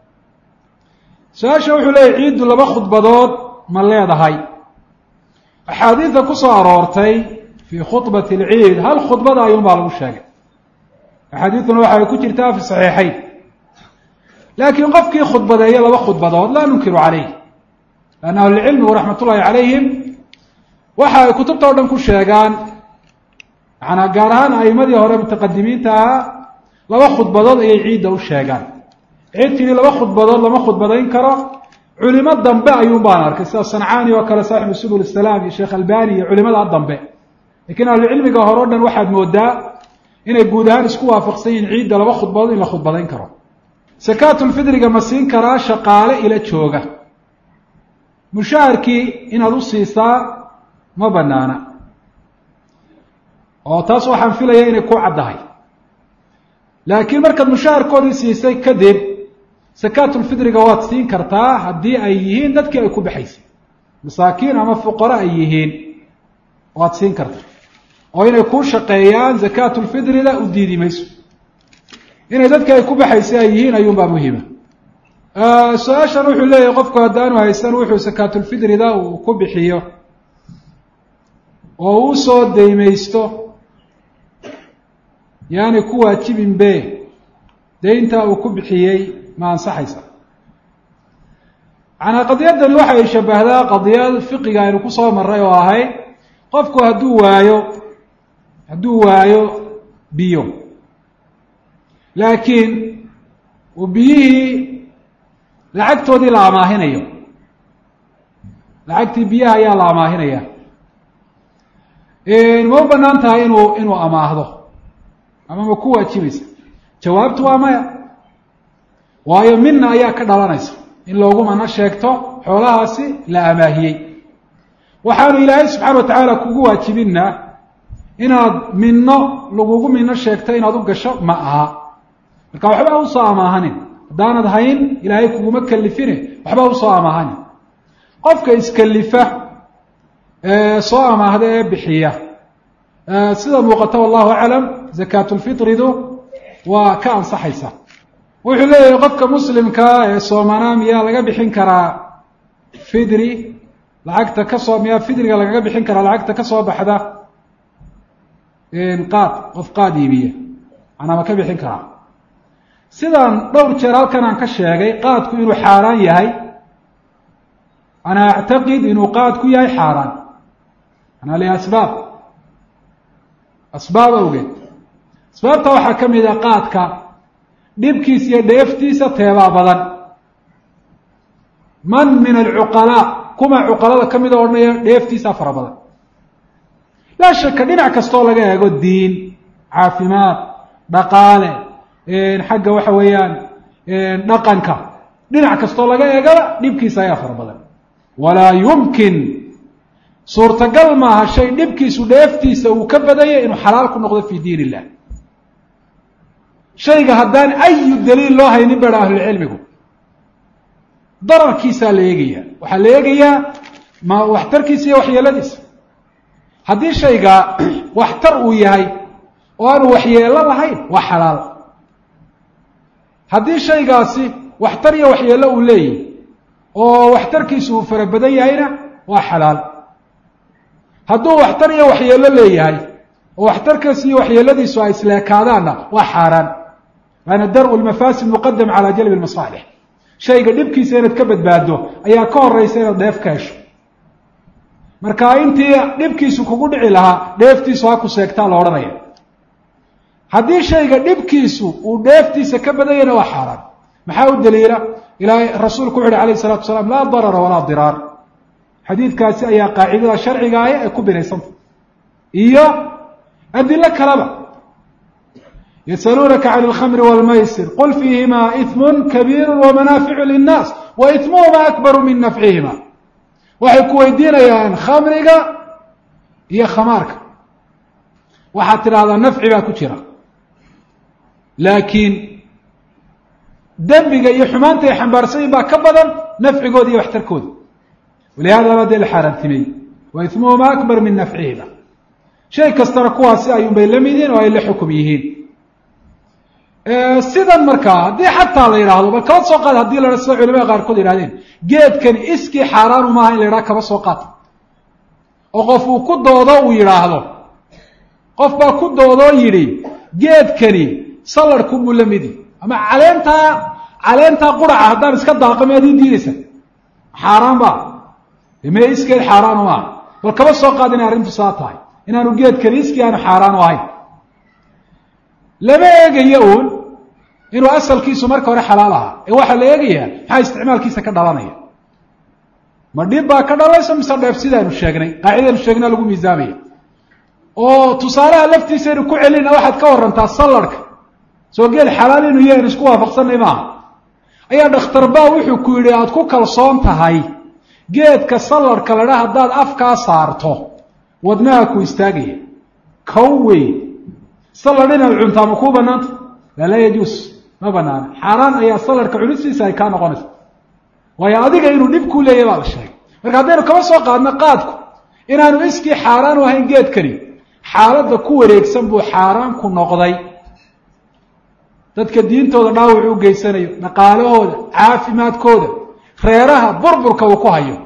su-aasha wuxuu leeyahy ciiddu laba khudbadood ma leedahay axaadiida ku soo aroortay fii khudbati alciid hal khudbada ayuunbaa lagu sheegay axaadiiduna waxay ku jirtaa fi saxiixayn laakiin qofkii khudbadeeya laba khudbadood laa nunkiru calayh lanna ahlucilmigu raxmat ullahi calayhim waxa ay kutubta o dhan ku sheegaan macanaa gaar ahaan a'imadii hore mutaqadimiinta ahaa laba khudbadood ayay ciidda u sheegaan cid tidhi laba khudbadood lama khudbadayn karo culimo dambe ayuun baan arkay sida sancaani oo kale saaxibu subul isalaam iyo sheekh albani iyo culimadaa dambe lakiin ahlucilmiga hore o dhan waxaad moodaa inay guud ahaan isku waafaqsan yihiin ciidda laba khudbadood in la khudbadayn karo sakaatulfidriga ma siin karaa shaqaale ila jooga mushaharkii inaad u siisaa ma banaana oo taas waxaan filaya inay ku caddahay laakiin markaad mushaharkoodii siisay kadib sakaatulfidriga waad siin kartaa haddii ay yihiin dadkii ay ku baxaysay masaakiin ama fuqaro ay yihiin waad siin kartaa oo inay kuu shaqeeyaan zakaatulfidrida u diidi mayso inay dadkii ay ku baxaysay ay yihiin ayuunbaa muhiima su-aashan wuxuu leeyahay qofku haddaanu haysan wuxuu sakaatulfidrida uu ku bixiyo oo uu soo daymaysto yaani ku waajibin be daynta uu ku bixiyey ma ansaxaysa macnaa qadiyaddani waxay shabahdaa qadiyad fiqiga aynu kusoo maray oo ahayd qofku hadduu waayo hadduu waayo biyo laakiin uu biyihii lacagtoodii la amaahinayo lacagtii biyaha ayaa la amaahinaya ma u banaan tahay inuu inuu amaahdo ama ma ku waajibaysa jawaabtu waa maya waayo mina ayaa ka dhalanaysa in loogu mano sheegto xoolahaasi la amaahiyey waxaanu ilaahay subxaana wa tacaala kugu waajibinna inaad mino lagugu mino sheegto inaad u gasho ma aha marka waxba usoo amaahanin haddaanad hayn ilaahay kuguma kalifine waxba usoo amaahanin qofka iskalifa soo amaahda ee bixiya sida muuqata wallahu aclam zakaatulfitridu waa ka ansaxaysa wuxuu leeyahay qofka muslimkaa ee soomanaa miyaa laga bixin karaa fidri lacagta kasoo miyaa fidriga lagaga bixin karaa lacagta kasoo baxda qaad qof qaad iibiya manaa ma ka bixin karaa sidaan dhowr jeer halkan aan ka sheegay qaadku inuu xaaraan yahay ana actaqid inuu qaadku yahay xaaraan anaa liasbaab asbaab awgeed asbaabta waxaa ka mid a qaadka dhibkiisa iyo dheeftiisa teebaa badan man min alcuqalaa kuma cuqalada ka mida odhanaya dheeftiisaa fara badan laa shaka dhinac kastoo laga eego diin caafimaad dhaqaale xagga waxa weeyaan dhaqanka dhinac kastoo laga eegaba dhibkiisa ayaa fara badan walaa yumkin suurtagal maaha shay dhibkiisu dheeftiisa uu ka badanya inuu xalaal ku noqdo fi diin illah shayga haddaan ayu daliil loo haynin baa ahlulcilmigu dararkiisaa la eegaya waxaa la eegayaa ma waxtarkiisa iyo waxyeeladiisa haddii shayga waxtar uu yahay oo aanu waxyeelo lahayn waa xalaal haddii shaygaasi waxtar iyo waxyeelo uu leeyahy oo waxtarkiisu uu fara badan yahayna waa xalaal hadduu waxtar iyo waxyeelo leeyahay oo waxtarkiisu iyo waxyeeladiisu ay isleekaadaanna waa xaaraan waana dar-u lmafaasid muqadam calaa jalbi lmasaalix shayga dhibkiisa inaad ka badbaado ayaa ka horeysa inaad dheef ka hesho marka intii dhibkiisu kugu dhici lahaa dheeftiisu ha ku seegtaa la odhanaya haddii shayga dhibkiisu uu dheeftiisa ka badanyana waa xaaraan maxaa u daliila ilaahay rasuulku wuxu uhi alayh isalatu wasalaam laa darara walaa diraar xadiidkaasi ayaa qaacidada sharcigaaya ee ku binaysanta iyo adilo kaleba yasaluunaka can alkhamri wاlmaysir qul fiihima ismu kabiiru wamanaaficu linnaas wa ismuhuma akbaru min nafcihima waxay ku weydiinayaan khamriga iyo khamaarka waxaad tidhahdaa nafci baa ku jira laakiin dembiga iyo xumaanta ay xambaarsanyiin baa ka badan nafcigooda iyo waxtarkooda walihada dee la xaaraantimey wa ismuhuma akbar min nafcihima shay kastana kuwaasi ayuunbay la mid yihiin oo ay la xukum yihiin sidan markaa haddii xataa la yidhaahdo bal kaba soo qaad hadii la ha sida culamada qaarkood yihahdeen geedkani iskii xaaraanu maaha in la yidhaha kaba soo qaata oo qof uu ku doodo uu yidhaahdo qof baa ku doodoo yidhi geedkani saladhku buu la midi ama caleentaa caleentaa quraca haddaan iska daaqo miyaad ii diidaysa xaaraan ba mee iskeed xaaraanu maaha bal kaba soo qaad inay arrintu saa tahay inaanu geedkani iskii aanu xaaraanu ahayn lama eegayo uun inuu asalkiisu marka hore xalaal ahaa ee waxaa la eegayaa maxaa isticmaalkiisa ka dhalanaya ma dhib baa ka dhalaysa mise dheef sidaanu sheegnay qaacidanu sheegnaa lagu miisaamaya oo tusaalaha laftiisaynu ku celina waxaad ka warantaa sallarhka soo geed xalaal inuu yahan isku waafaqsanay maaha ayaa dhakhtarba wuxuu ku yidhi aada ku kalsoon tahay geedka sallarhka ladha haddaad afkaa saarto wadnaha ku istaagaya kow wey salladh inaad cuntaa ma kuu banaanta laa laa yajuus ma banaana xaaraan ayaa sallarhka cunistiisa ay kaa noqonaysa waayo adiga inuu dhib kuu leeyahy baa la sheegay marka haddaynu kaba soo qaadno qaadku inaanu iskii xaaraan u ahayn geedkani xaaladda ku wareegsan buu xaaraan ku noqday dadka diintooda dhaawac u geysanayo dhaqaalahooda caafimaadkooda reeraha burburka uu ku hayo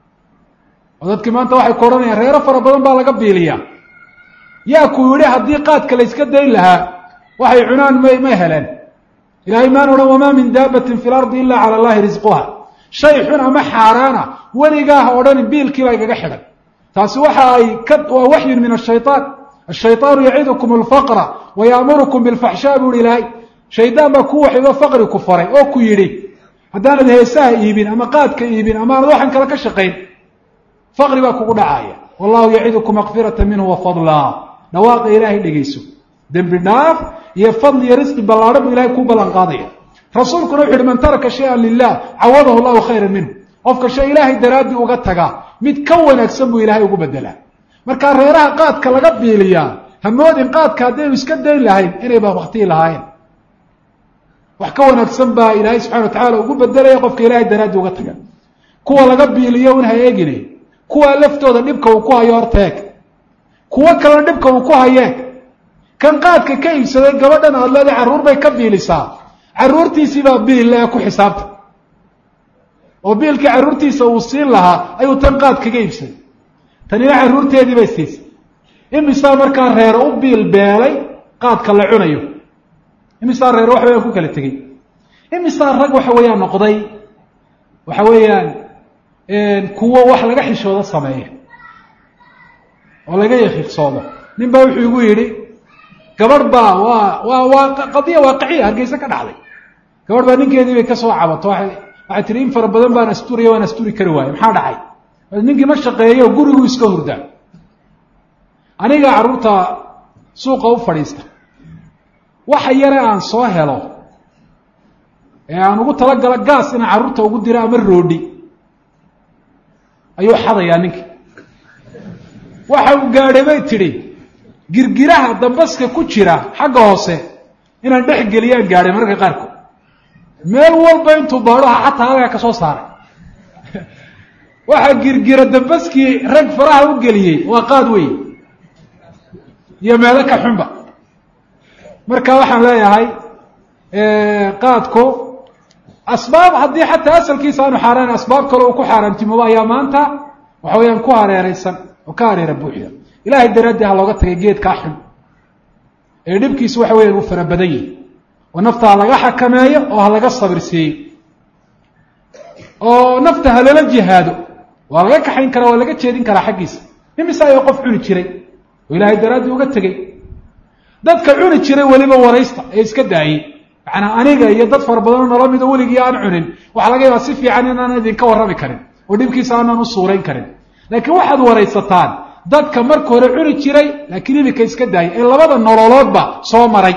oo dadkii maanta waxay ku odhanayaan reero fara badan baa laga biiliyaa yaa ku yidhi haddii qaadka la yska dayn lahaa waxay cunaan may ma heleen ilahay maan odhan wamaa min daabatin fi lardi ila cala allahi risquha shay xun ama xaaraana weligaaha odhani biilkiiba igaga xidhan taasi waxa ay ka waa waxyun min ashayطaan ashayطaanu yacidukum alfaqra wa yaamurukum bilfaxshaa bu uhi ilaahay shaydaan baa ku waxido faqri ku faray oo ku yidhi haddaanad heesaha iibin ama qaadka iibin ama aanad waxan kale ka shaqayn faqri baa kugu dhacaya wallahu yacidukum makfirata minhu wafadlaa dhawaaqa ilaahay dhegeyso dembi dhaaf iyo fadli iyo risqi ballaadhan buu ilahay kuu ballan qaadaya rasuulkuna wuxu uhi man taraka shay-an lilah cawadahu llahu khayran minhu qofka shay ilaahay daraaddii uga tagaa mid ka wanaagsan buu ilaahay ugu bedelaa markaa reeraha qaadka laga biiliyaa hamoodin qaadka haddaynu iska dayn lahayn inayba waktiyi lahaayeen wax ka wanaagsan baa ilaahay subxana wa tacala ugu bedelaya qofka ilaahay daraaddii uga taga kuwa laga biiliyo un ha eegine kuwaa laftooda dhibka uu ku hayo horteeg kuwo kalena dhibka uu ku hayeeg kan qaadka ka iibsaday gabadhan aad leedahay carruur bay ka biilisaa carruurtiisiibaa biil le ku xisaabta oo biilkii carruurtiisa uu siin lahaa ayuu tan qaad kaga iibsaday tanina carruurteedii bay siisay imisaa markaa reero u biil beelay qaadka la cunayo imisaa reero waxbayaan ku kala tegey imisaa rag waxa weeyaan noqday waxa weeyaan kuwo wax laga xishoodo sameeya oo laga yakiiqsoodo nin baa wuxuu igu yidhi gabadh baa waa waa waa qadiya waaqiciya hargeysa ka dhacday gabadh baa ninkeedii bay kasoo cabato waay waxay tihi in fara badan baan asturiya waan asturi kari waaye maxaa dhacay ninkii ma shaqeeyo guriguu iska hurdaa aniga carruurta suuqa u fadhiista waxa yare aan soo helo ee aan ugu talagalo gaas inaan carruurta ugu diro ama roodhi ayuu xadayaa ninkii waxa uu gaadhay bay tidhi girgiraha dambaska ku jira xagga hoose inaan dhex geliyaan gaadhay mararka qaarkood meel walba intuu baadhoha xataa halkaa ka soo saaray waxaa girgira dambaskii rag faraha u geliyey waa qaad wey iyo meelo ka xunba marka waxaan leeyahay qaadku asbaab haddii xataa asalkiisa aanu xaaraan asbaab kale uu ku xaaraantimoobo ayaa maanta waxa weeyaan ku hareereysan oo ka hareera buuxda ilahay daraaddii ha looga tagay geedkaa xun ee dhibkiisu waxa weyan uu fara badan yihi oo nafta ha laga xakameeyo oo ha laga sabirsiiyo oo nafta ha lala jihaado waa laga kaxayn karaa waa laga jeedin karaa xaggiisa imise ayaa qof cuni jiray oo ilaahay daraaddii uga tegey dadka cuni jiray weliba waraysta ee iska daayey macnaa aniga iyo dad fara badanoo nala mido weligii aan cunin waxaa laga yaabaa si fiican inaan idinka warrami karin oo dhibkiisa aanan u suurayn karin laakiin waxaad waraysataan dadka marka hore cuni jiray laakiin iminka iska daayay ee labada nololoodba soo maray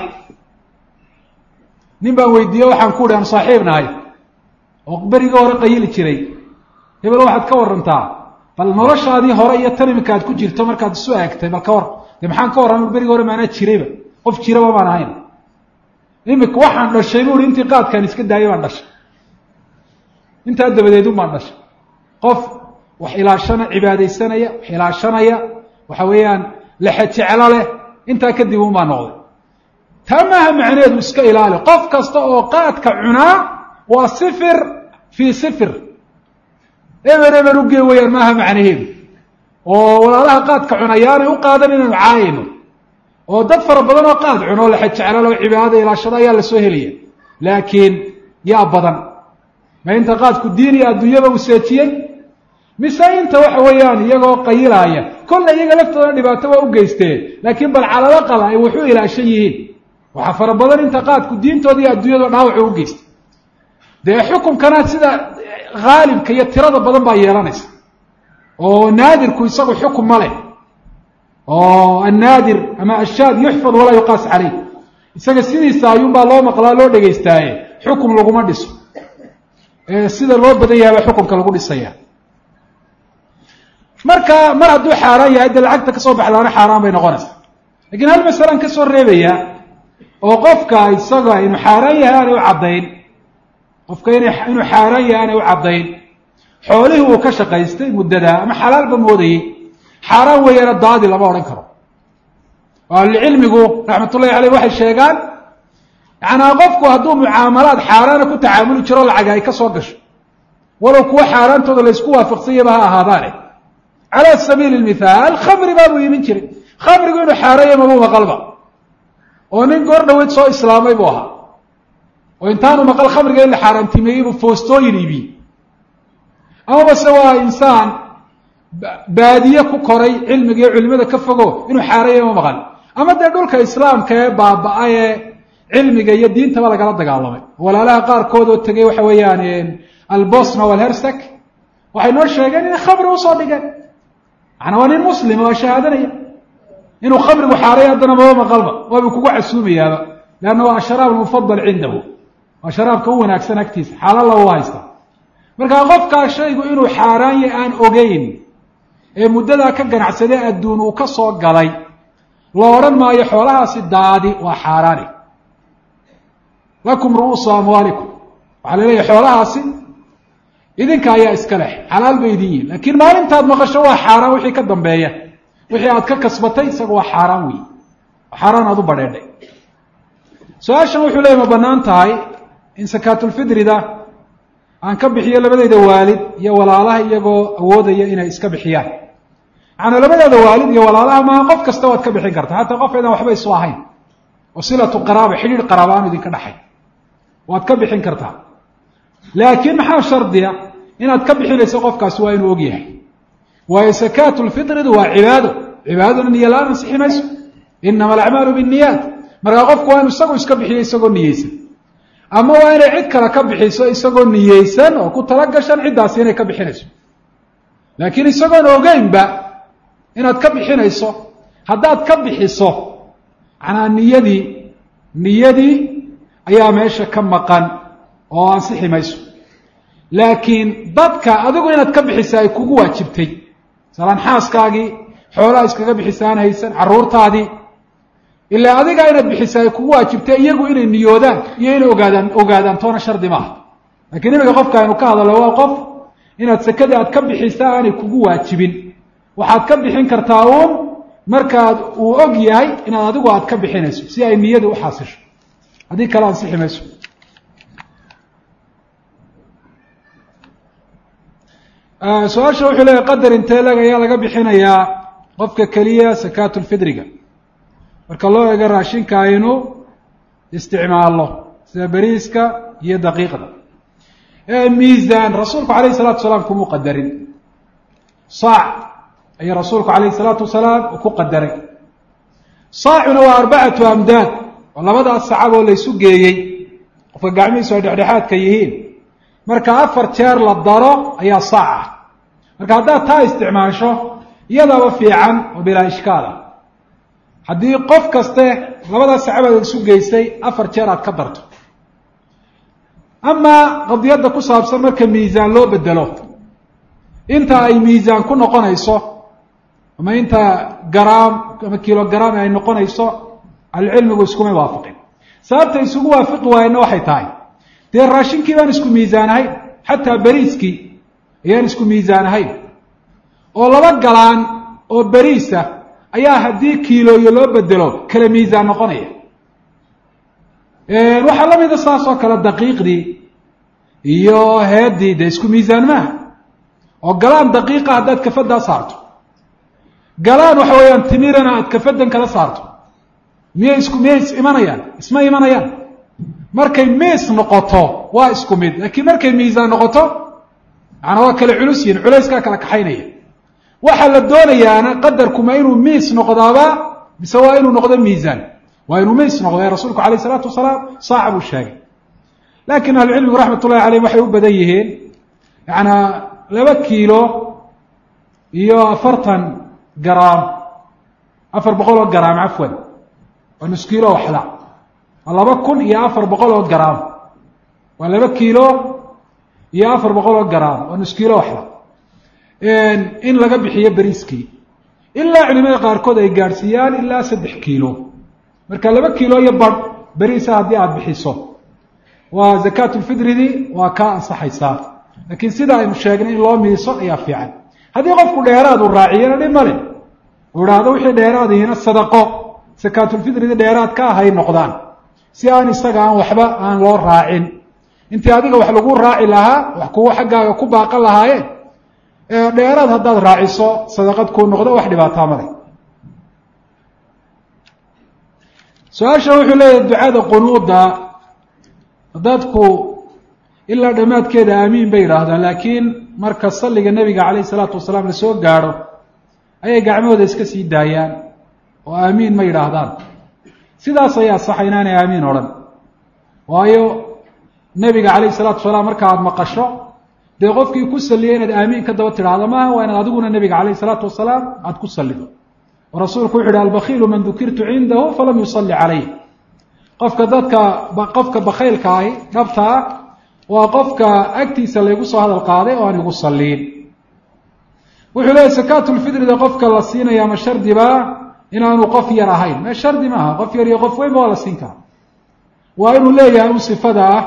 nin baan weydiiye waxaan ku uhi aan saaxiib nahay oo berigii hore qayili jiray hebel waxaad ka warantaa bal noloshaadii hore iyo tan iminka aad ku jirto markaad isu eegtay bal ka war dee maxaan ka warrama berigii hore maanaa jirayba qof jiraba baan ahayn iminka waxaan dhashay bu uhi intii qaadkaan iska daayay baan dhashay intaa dabadeedun baan dhashay qof wax ilaashana cibaadaysanaya wax ilaashanaya waxa weeyaan lexe jeclo leh intaa kadib un baa noqday taa maaha macneedu iska ilaali qof kasta oo qaadka cunaa waa sifir fii sifir eber eber ugee weyaan maaha macnaheedu oo walaalaha qaadka cunayaanay u qaadan inaynu caayayno oo dad fara badan oo qaad cuno lexe jeclo leh oo cibaadada ilaashada ayaa lasoo helaya laakiin yaa badan ma inta qaadku diin iyo adduunyaba uu seejiyey mise inta waxa weeyaan iyagoo qayilaaya kolle iyaga laftooda dhibaato waa u geysteen laakiin bal calala qaba ay waxu ilaashan yihiin waxaa fara badan inta qaadku diintooda iyo adduunyada dhaawacu u geystay dee xukunkana sida haalibka iyo tirada badan baa yeelanaysa oo naadirku isagu xukun ma leh oo annaadir ama ashaad yuxfad walaa yuqaas caleyh isaga sidiisa ayuunbaa loo maqlaa loo dhegaystaaye xukun laguma dhiso sida loo badan yahay baa xukunka lagu dhisaya marka mar hadduu xaaraan yahay dee lacagta kasoo baxdaana xaaraan bay noqonaysaa lakiin hal masalaan kasoo reebaya oo qofka isaga inuu xaaraan yahay aanay u caddayn qofka ina inuu xaaraan yahay aanay u caddayn xoolihii uu ka shaqaystay muddadaa ama xalaalba moodayey xaaraan weeyaana daadi lama odhan karo oo ahlucilmigu raxmatullahi caleyh waxay sheegaan yacanaa qofku hadduu mucaamalaad xaaraana ku tacaamuli jiro lacaga ay ka soo gasho walow kuwa xaaraantooda laysku waafaqsanyaba ha ahaadaane cala sabiili lmithaal khamri baabuu iimin jiray khamrigu inuu xaaranya mabuu maqalba oo nin goor dhaweyd soo islaamay buu ahaa oo intaanu maqal khamriga in la xaaraantimeeyey buu foostooyin iibiyey amaba se waa insaan baadiye ku koray cilmiga iyo culimada ka fogo inuu xaaranya ma maqal ama dee dhulka islaamka ee baaba-a ee cilmiga iyo diintaba lagala dagaalamay walaalaha qaarkood oo tegey waxa weeyaan albosna walhersek waxay noo sheegeen inay khamri usoo dhigeen macanaa waa nin muslima waa shahaadanaya inuu khamrigu xaaray haddana maba maqalba waabuu kugu casuumayaaba leanna waa asharaab almufadal cindahu waa sharaabka u wanaagsan agtiisa xaalala u haysta markaa qofkaa shaygu inuu xaaraan yahy aan ogeyn ee muddadaa ka ganacsadee adduun uu ka soo galay la odhan maayo xoolahaasi daadi waa xaaraani lakum ru'uusu amwaalikum waxaa la leeyahy xoolahaasi idinka ayaa iska leh xalaal bay idin yihin laakiin maalintaad maqasho waa xaaraan wixii ka dambeeya wixii aad ka kasbatay isaga waa xaaraan weyi xaaraan aad u badheedhay su-aashan wuxuu leeyay ma bannaan tahay in sakaatulfidrida aan ka bixiyo labadayda waalid iyo walaalaha iyagoo awoodaya inay iska bixiyaan macanaa labadeeda waalid iyo walaalaha maaha qof kasta waad ka bixin karta xataa qof aydan waxba isu ahayn oo silatu qaraaba xidhiir qaraaba aanu idinka dhaxay waad ka bixin kartaa laakiin maxaa shardiya inaad ka bixinayso qofkaasi waa inuu og yahay waayo sakaatu lfitridu waa cibaado cibaadaduna niyo la-aan ansixi mayso inama alacmaalu binniyaat markaa qofku waa inu isagu iska bixiyo isagoo niyeysan ama waa inay cid kale ka bixiso isagoo niyeysan oo ku tala gashan ciddaasi inay ka bixinayso laakiin isagoon ogeynba inaad ka bixinayso haddaad ka bixiso macnaa niyadii niyadii ayaa meesha ka maqan oo ansixi mayso laakiin dadka adigu inaad ka bixisa ay kugu waajibtay masalaan xaaskaagii xoolaha iskaga bixisaan haysan carruurtaadii ilaa adigaa inaad bixisa ay kugu waajibtay iyagu inay niyoodaan iyo inay ogaadaan ogaadaan toona shardi maaha lakiin imika qofka aynu ka hadallo waa qof inaad sekadii aad ka bixisa aanay kugu waajibin waxaad ka bixin kartaa uun markaad uu og yahay inaad adigu aad ka bixinayso si ay niyadii uxaasisho haddii kale ansixi mayso su-aasha wuxuu leeyahy qadar intee leg ayaa laga bixinayaa qofka keliya sakaatu lfidriga marka loo eego raashinka aynu isticmaalno sida beriiska iyo daqiiqda miisaan rasuulku alayh salatu wasalaam kumuu qadarin saac ayaa rasuulku alayh salaatu wasalaam ku qadaray saacuna waa arbacatu amdaad oo labadaas sacab oo laysu geeyey qofka gacmihiisu ay dhexdhexaadka yihiin marka afar jeer la daro ayaa saac ah marka haddaad taa isticmaasho iyadaaba fiican oo bilaa ishkaal ah haddii qof kaste labadaas sacabaad isu geysay afar jeer aad ka darto amaa qadiyadda ku saabsan marka miisaan loo bedelo inta ay miisaan ku noqonayso ama inta garaam ama kilogram ay noqonayso ahlucilmigu iskuma waafaqin sababta isugu waafiqi waayena waxay tahay dee raashinkii baan isku miisaan ahayn xataa beriiskii ayaan isku miisaan ahayn oo laba galaan oo beriisa ayaa haddii kiilooyo loo bedelo kala miisaan noqonaya waxaa la mida saas oo kale daqiiqdii iyo heedii dee isku miisaan maaha oo galaan daqiiqa haddaad kafadaa saarto galaan waxa weeyaan timirana aad kafadan kala saarto miyay isku miyay is imanayaan isma imanayaan markay miis noqoto waa isku mid laakiin markay miisaan noqoto macnaa waa kala culus yihin culayskaa kala kaxaynaya waxaa la doonayaana qadarkuma inuu miis noqdaaba mise waa inuu noqdo miisaan waa inuu miis noqdo ee rasuulku alayh isalaatu wasalaam saaca buu sheegay laakiin ahlucilmigu raxmat ullahi caleyh waxay u badan yihiin yacanaa laba kiilo iyo afartan garaam afar boqol oo garaam cafwan waa nus kiilo waxla waa laba kun iyo afar boqol oo garaam waa laba kiilo iyo afar boqol oo garaam waa nus kiilo waxla in laga bixiyo beriiskii ilaa culimada qaarkood ay gaadhsiiyaan ilaa saddex kiilo marka laba kiilo iyo badh beriisa haddii aada bixiso waa zakaatulfidridii waa kaa ansaxaysaa laakiin sida aynu sheegnay in loo miiso ayaa fiican haddii qofku dheeraad uu raaciyana dhib male uu idhaahdo wixii dheeraadihiina sadaqo sakaatulfidridii dheeraad ka ahay noqdaan si aan isaga aan waxba aan loo raacin intii adiga wax lagu raaci lahaa wax kuwa xaggaaga ku baaqan lahaayeen dheeraad haddaad raaciso sadaqad kuu noqdo wax dhibaataa male su-aasha wuxuu leeyahay ducada qunuuda dadku ilaa dhammaadkeeda aamiin bay yidhaahdaan laakiin marka salliga nebiga calayh isalaatu wasalaam lasoo gaadho ayay gacmahooda iska sii daayaan oo aamiin ma yidhaahdaan sidaas ayaa saxa inaanay aamiin odhan waayo nebiga calayh isalaatu wasalaam marka aada maqasho dee qofkii ku salliyay inaad aamiin ka daba tidhaahdo maaha waa inaad adiguna nebiga calayh isalaatu wasalaam aada ku sallido oo rasuulku wuxu uhi albakiilu man dukirtu cindahu falam yusalli calayh qofka dadka qofka bakaylka ahi dhabta ah waa qofka agtiisa laygu soo hadal qaaday oo aan igu salliin wuxuu leeyahy sakaatulfidrida qofka la siinaya ma shardibaa inaanu qof yar ahayn me shardi maaha qof yar iyo qof weynba waa la siin karaa waa inuu leeyahay un sifada ah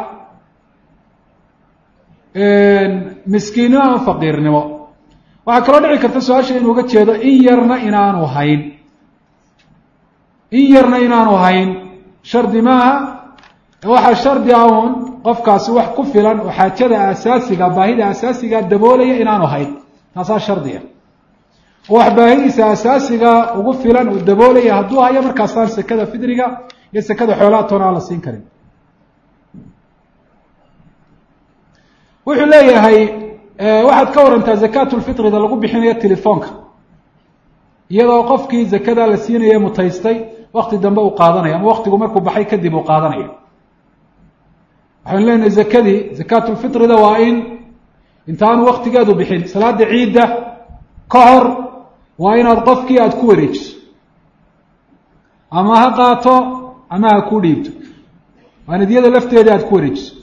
miskiinnimo ama faqiirnimo waxaa kaloo dhici karta su-aasha inuu uga jeedo in yarna inaanu hayn in yarna inaanu hayn shardi maaha waxaa shardi ah uun qofkaasi wax ku filan oo xaajada asaasiga baahida asaasiga daboolaya inaanu hayn taasaa shardiga oo wax baahidiisa asaasiga ugu filan uu daboolaya hadduu hayo markaasaan sekada fidriga iyo sekada xoolaha toona aan la siin karin wuxuu leeyahay waxaad ka warantaa zakaatulfitrida lagu bixinayo telefoonka iyadoo qofkii zakada la siinaya mutaystay wakti dambe uu qaadanayo ama waktigu markuu baxay kadib uu qaadanayo waxaynu leenahay zakadii zakaatulfitrida waa in intaanu waktigeedu bixin salaada ciidda ka hor waa inaad qofkii aada ku wareejiso ama ha qaato ama ha ku dhiibto waa inaad iyada lafteeda aada ku wareejiso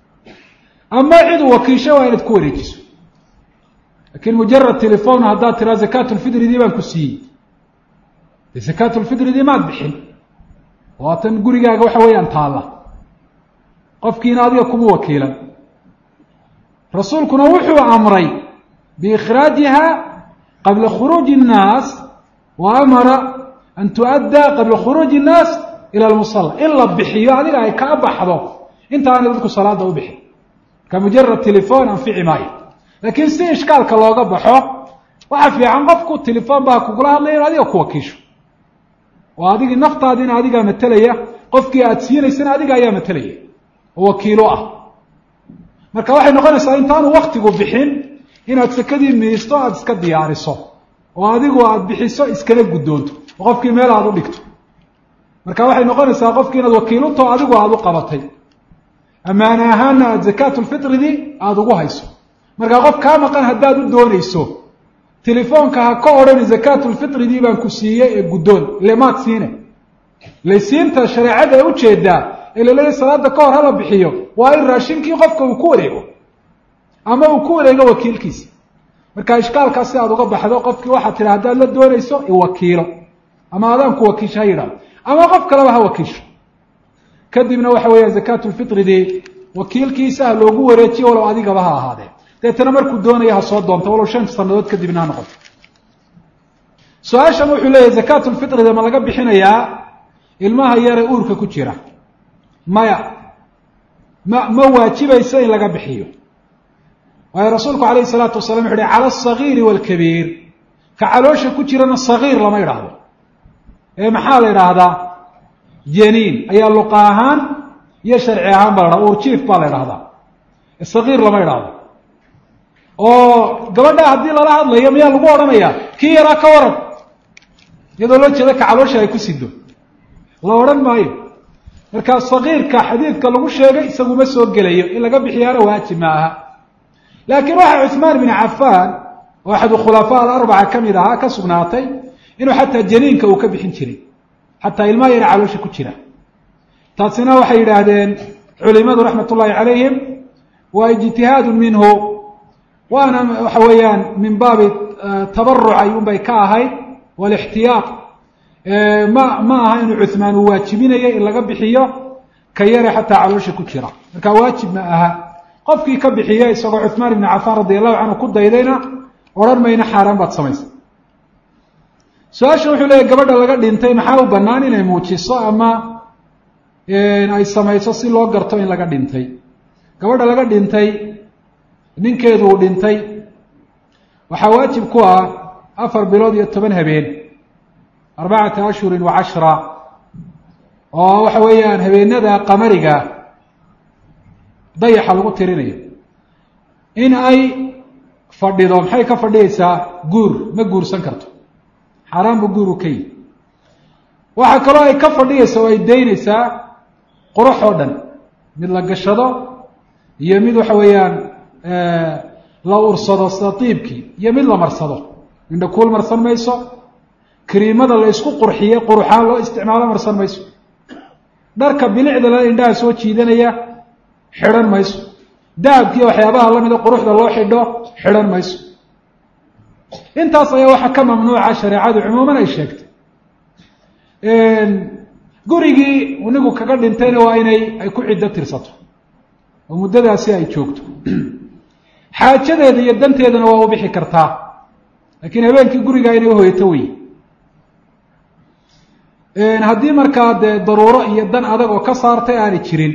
ama cid u wakiisho waa inaad ku wareejiso lakin mujarad telefon haddaad tiraa zakaatulfitridii baan ku siiyey de zakaatulfitridii maad bixin waatan gurigaaga waxa weeyaan taalla qofkiina adiga kuma wakiilan rasuulkuna wuxuu amray biikhraajiha qabla khuruuji الnaas wa amara an tu'adda qabla khuruuji الnaas ila lmusala in la bixiyo adiga ay kaa baxdo intaanay dadku salaada u bixin ka mujarad telefon anfici maayo laakiin si ishkaalka looga baxo waxa fiican qofku telefon baa kugula hadlaya in adiga ku wakiisho oo adigii naftaadiina adigaa matelaya qofkii aada siinaysana adiga ayaa matelaya oo wakiilo ah marka waxay noqonaysaa intaanu waktigu bixin inaad sakadii miisto aada iska diyaariso oo adigu aada bixiso iskala guddoonto oo qofkii meel aada u dhigto marka waxay noqonaysaa qofkii inaad wakiilunto adigu aada u qabatay ammaane ahaana aada zakaatulfitridii aada ugu hayso markaa qof kaa maqan haddaad u doonayso telefoonka ha ka odhani zakaatulfitridii baan ku siiyey ee guddoon ile maad siine laysiinta shareecada ee ujeedaa ee laleeyahy salaada ka hor hala bixiyo waa in raashinkii qofka uu ku wareego ama uu ku wareego wakiilkiisa marka ishkaalkaas si aada uga baxdo qofkii waxaad tidha haddaad la doonayso iwakiilo ama adaan ku wakiisho ha yidhahdo ama qof kaleba ha wakiisho kadibna waxa weeyaan zakaatulfitridii wakiilkiisa ha loogu wareejiyo walow adigaba ha ahaadee deetana markuu doonaya ha soo doonto walow shan sanadood kadibna ha noqoto su-aashan wuxuu leeyahay zakaatulfitrida ma laga bixinayaa ilmaha yare uurka ku jira maya ma ma waajibaysa in laga bixiyo waayo rasuulku alayhi salaatu wasalam wuxu uhi cala asagiiri waalkabiir ka caloosha ku jirana sagiir lama idhaahdo ee maxaa la idhaahdaa janiin ayaa luqa ahaan iyo sharci ahaan ba la dhahda urjiif baa la idhahdaa sagiir lama idhaahdo oo gabadha haddii lala hadlayo miyaa lagu odhanayaa kii yaraa ka waran iyadoo loo jeeda ka caloosha ay ku sido la odhan maayo marka sagiirka xadiidka lagu sheegay isaguma soo gelayo in laga bixiyaana waajib ma aha laakiin waxaa cuثmaan bin cafaan oo axadu khulafaa alarbaca ka mid ahaa ka sugnaatay inuu xataa janiinka uu ka bixin jiray xataa ilmaha yara caloosha ku jira taasina waxay yidhaahdeen culimadu raxmat ullahi calayhim waa ijtihaadu minhu waana waxa weeyaan min baabi tabaruc ayuunbay ka ahayd walixtiyaaq ma ma aha inuu cuثmaan uu waajibinayo in laga bixiyo ka yare xataa caloosha ku jira marka waajib ma aha qofkii ka bixiya isagoo cuثmaan ibn cafaan radi allahu canhu ku daydayna odhan mayna xaaraan baad samaysay su-aasha wuxuu leeyahy gabadha laga dhintay maxaa u bannaan inay muujiso ama ay samayso si loo garto in laga dhintay gabadha laga dhintay ninkeedu uu dhintay waxaa waajib ku ah afar bilood iyo toban habeen arbacata ashhurin wa cashra oo waxa weeyaan habeenada qamariga dayaxa lagu tirinayo in ay fadhido maxay ka fadhiyeysaa guur ma guursan karto xaaraan bu guur u ka yihi waxaa kaloo ay ka fadhiyeysa oo ay daynaysaa qurux oo dhan mid la gashado iyo mid waxa weeyaan la ursado sida tiibkii iyo mid la marsado indha kuul marsan mayso kariimada la isku qurxiye quruxaan loo isticmaalo marsan mayso dharka bilicda la indhaha soo jiidanaya xidhan mayso dahabkiiyo waxyaabaha lamida quruxda loo xidho xidhan mayso intaas ayaa waxaa ka mamnuuca shareecadu cumuuman ay sheegtay gurigii nigu kaga dhintayna waa inay ay ku ciddo tirsato oo muddadaasi ay joogto xaajadeeda iyo danteedana waa u bixi kartaa laakiin habeenkii gurigaa inay uhoyato wey haddii markaa dee daruuro iyo dan adag oo ka saartay aanay jirin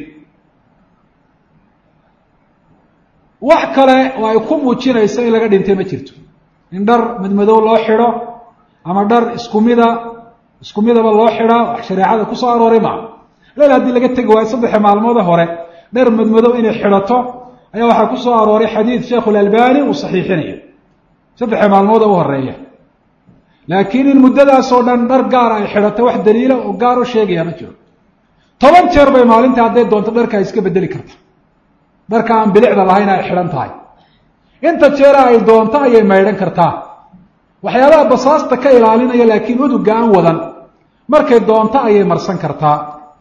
wax kale oo ay ku muujinayso in laga dhintay ma jirto in dhar madmadow loo xidho ama dhar isku mida isku midaba loo xidhaa wax shareecada kusoo arooray maa leel haddii laga tegi waayo saddexa maalmoode hore dhar madmadow inay xidhato ayaa waxaa ku soo arooray xadiid sheekhu lalbani uu saxiixinayo saddexa maalmood oo u horeeya laakiin in muddadaasoo dhan dhar gaara ay xidhato wax daliila oo gaar u sheegaya ma jiro toban jeer bay maalinta hadday doonto dharka ay iska bedeli karta dharka aan bilicda lahayn ay xidhan tahay inta jeera ay doonto ayay maydhan kartaa waxyaabaha basaasta ka ilaalinaya laakiin uduga aan wadan markay doonto ayay marsan kartaa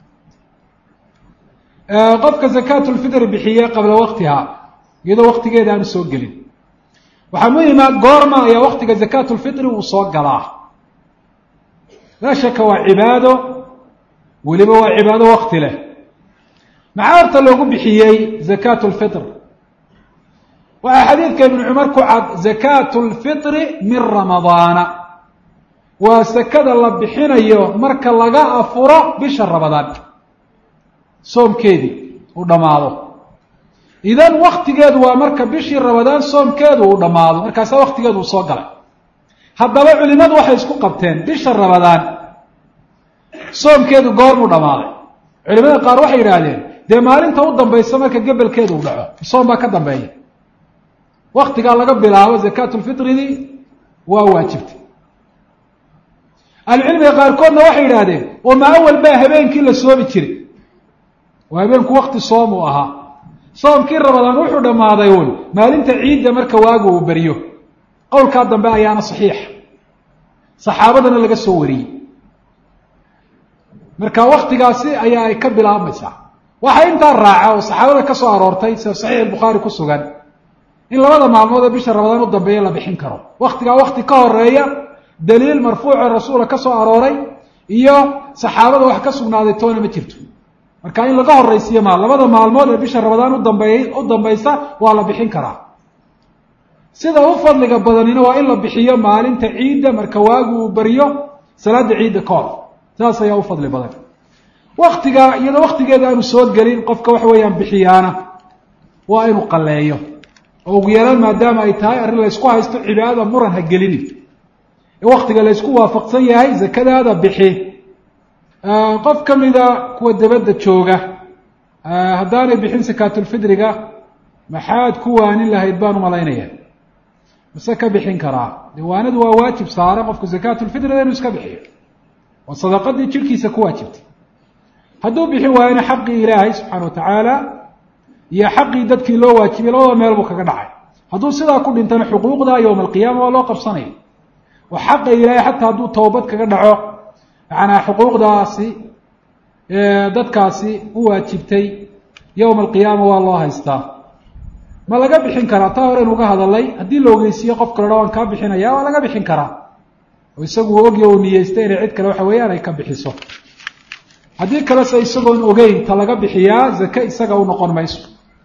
qofka zakaatulfitri bixiye qabla waktiha iyadoo waktigeeda aanu soo gelin waxaa muhima goorma ayaa waktiga zakaatulfitri uu soo galaa laa shaka waa cibaado weliba waa cibaado wakti leh maxaa horta loogu bixiyey zakaat lfitr waxaa xadiidka ibnu cumar ku cad zakaat lfitri min ramadaana waa sakada la bixinayo marka laga afuro bisha ramadaan soomkeedii uu dhammaado idan waktigeedu waa marka bishii ramadaan soomkeedu uu dhammaado markaasaa waktigeedu uu soo galay haddaba culimadu waxay isku qabteen bisha ramadaan soomkeedu goormuu dhammaaday culimada qaar waxay yidhaahdeen dee maalinta u dambaysa marka gebelkeedu uu dhaco soom baa ka dambeeya waktigaa laga bilaabo zakaatulfitridii waa waajibtay ahlucilmiga qaarkoodna waxay yidhaahdeen oo ma awal baa habeenkii la soomi jiray oo habeenku wakti soom uu ahaa soomkii ramadaan wuxuu dhammaaday un maalinta ciidda marka waagu uu beriyo qowlkaa dambe ayaana saxiixa saxaabadana laga soo wariyey marka waktigaasi ayaa ay ka bilaabmaysaa waxaa intaa raaca oo saxaabada ka soo aroortay sida saxiix albukhaari ku sugan in labada maalmood ee bisha ramadaan u dambeeya la bixin karo waktigaa wakti ka horeeya daliil marfuuco rasuula ka soo arooray iyo saxaabada wax ka sugnaaday toona ma jirto marka in laga horaysiiyo maal labada maalmood ee bisha ramadaan udambey u dambaysa waa la bixin karaa sida u fadliga badanina waa in la bixiyo maalinta ciidda marka waagu uu beriyo salaada ciidda ka hor saas ayaa u fadli badan waktiga iyadoo waktigeeda aanu soo gelin qofka waxa weeyaan bixiyaana waa inuu qalleeyo oo ugu yaraan maadaama ay tahay arrin laysku haysto cibaadada muran ha gelini ee waktiga laysku waafaqsan yahay zakadaada bixi qof ka mida kuwa dabadda jooga haddaanay bixin sakaatulfidriga maxaad ku waanin lahayd baan umalaynaya mase ka bixin karaa diiwaanadu waa waajib saara qofku sakaatulfidriga inuu iska bixiyo oo sadaqadii jirhkiisa ku waajibtay hadduu bixin waayona xaqii ilaahay subxaana wa tacaala iyo xaqii dadkii loo waajibiyay labada meel buu kaga dhacay hadduu sidaa ku dhintana xuquuqda yowma alqiyaama waa loo qabsanaya oo xaqa ilaahay xataa hadduu towbad kaga dhaco macanaa xuquuqdaasi dadkaasi u waajibtay yowma alqiyaama waa loo haystaa ma laga bixin karaa taa hore inuga hadalay haddii la ogeysiiye qof kale dha waan kaa bixinaya waa laga bixin karaa oo isagu uu ogya uu niyeystay inay cid kale waxa weeyaan ay ka bixiso haddii kalese isagoon ogeyn ta laga bixiyaa zake isaga u noqon mayso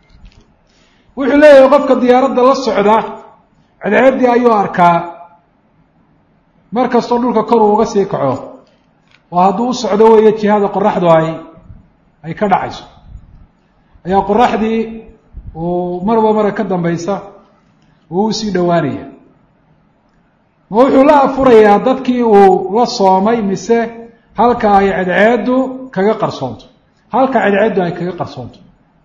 wuxuu leeyahay qofka diyaaradda la socda cadceeddii ayuu arkaa mar kastoo dhulka kor uu uga sii kaco oo hadduu u socdo weeye jihada qoraxdu ay ay ka dhacayso ayaa qoraxdii uu marba mara ka dambaysa uu usii dhowaanaya ma wuxuu la afurayaa dadkii uu la soomay mise halka ay cadceeddu kaga qarsoonto halka cadceeddu ay kaga qarsoonto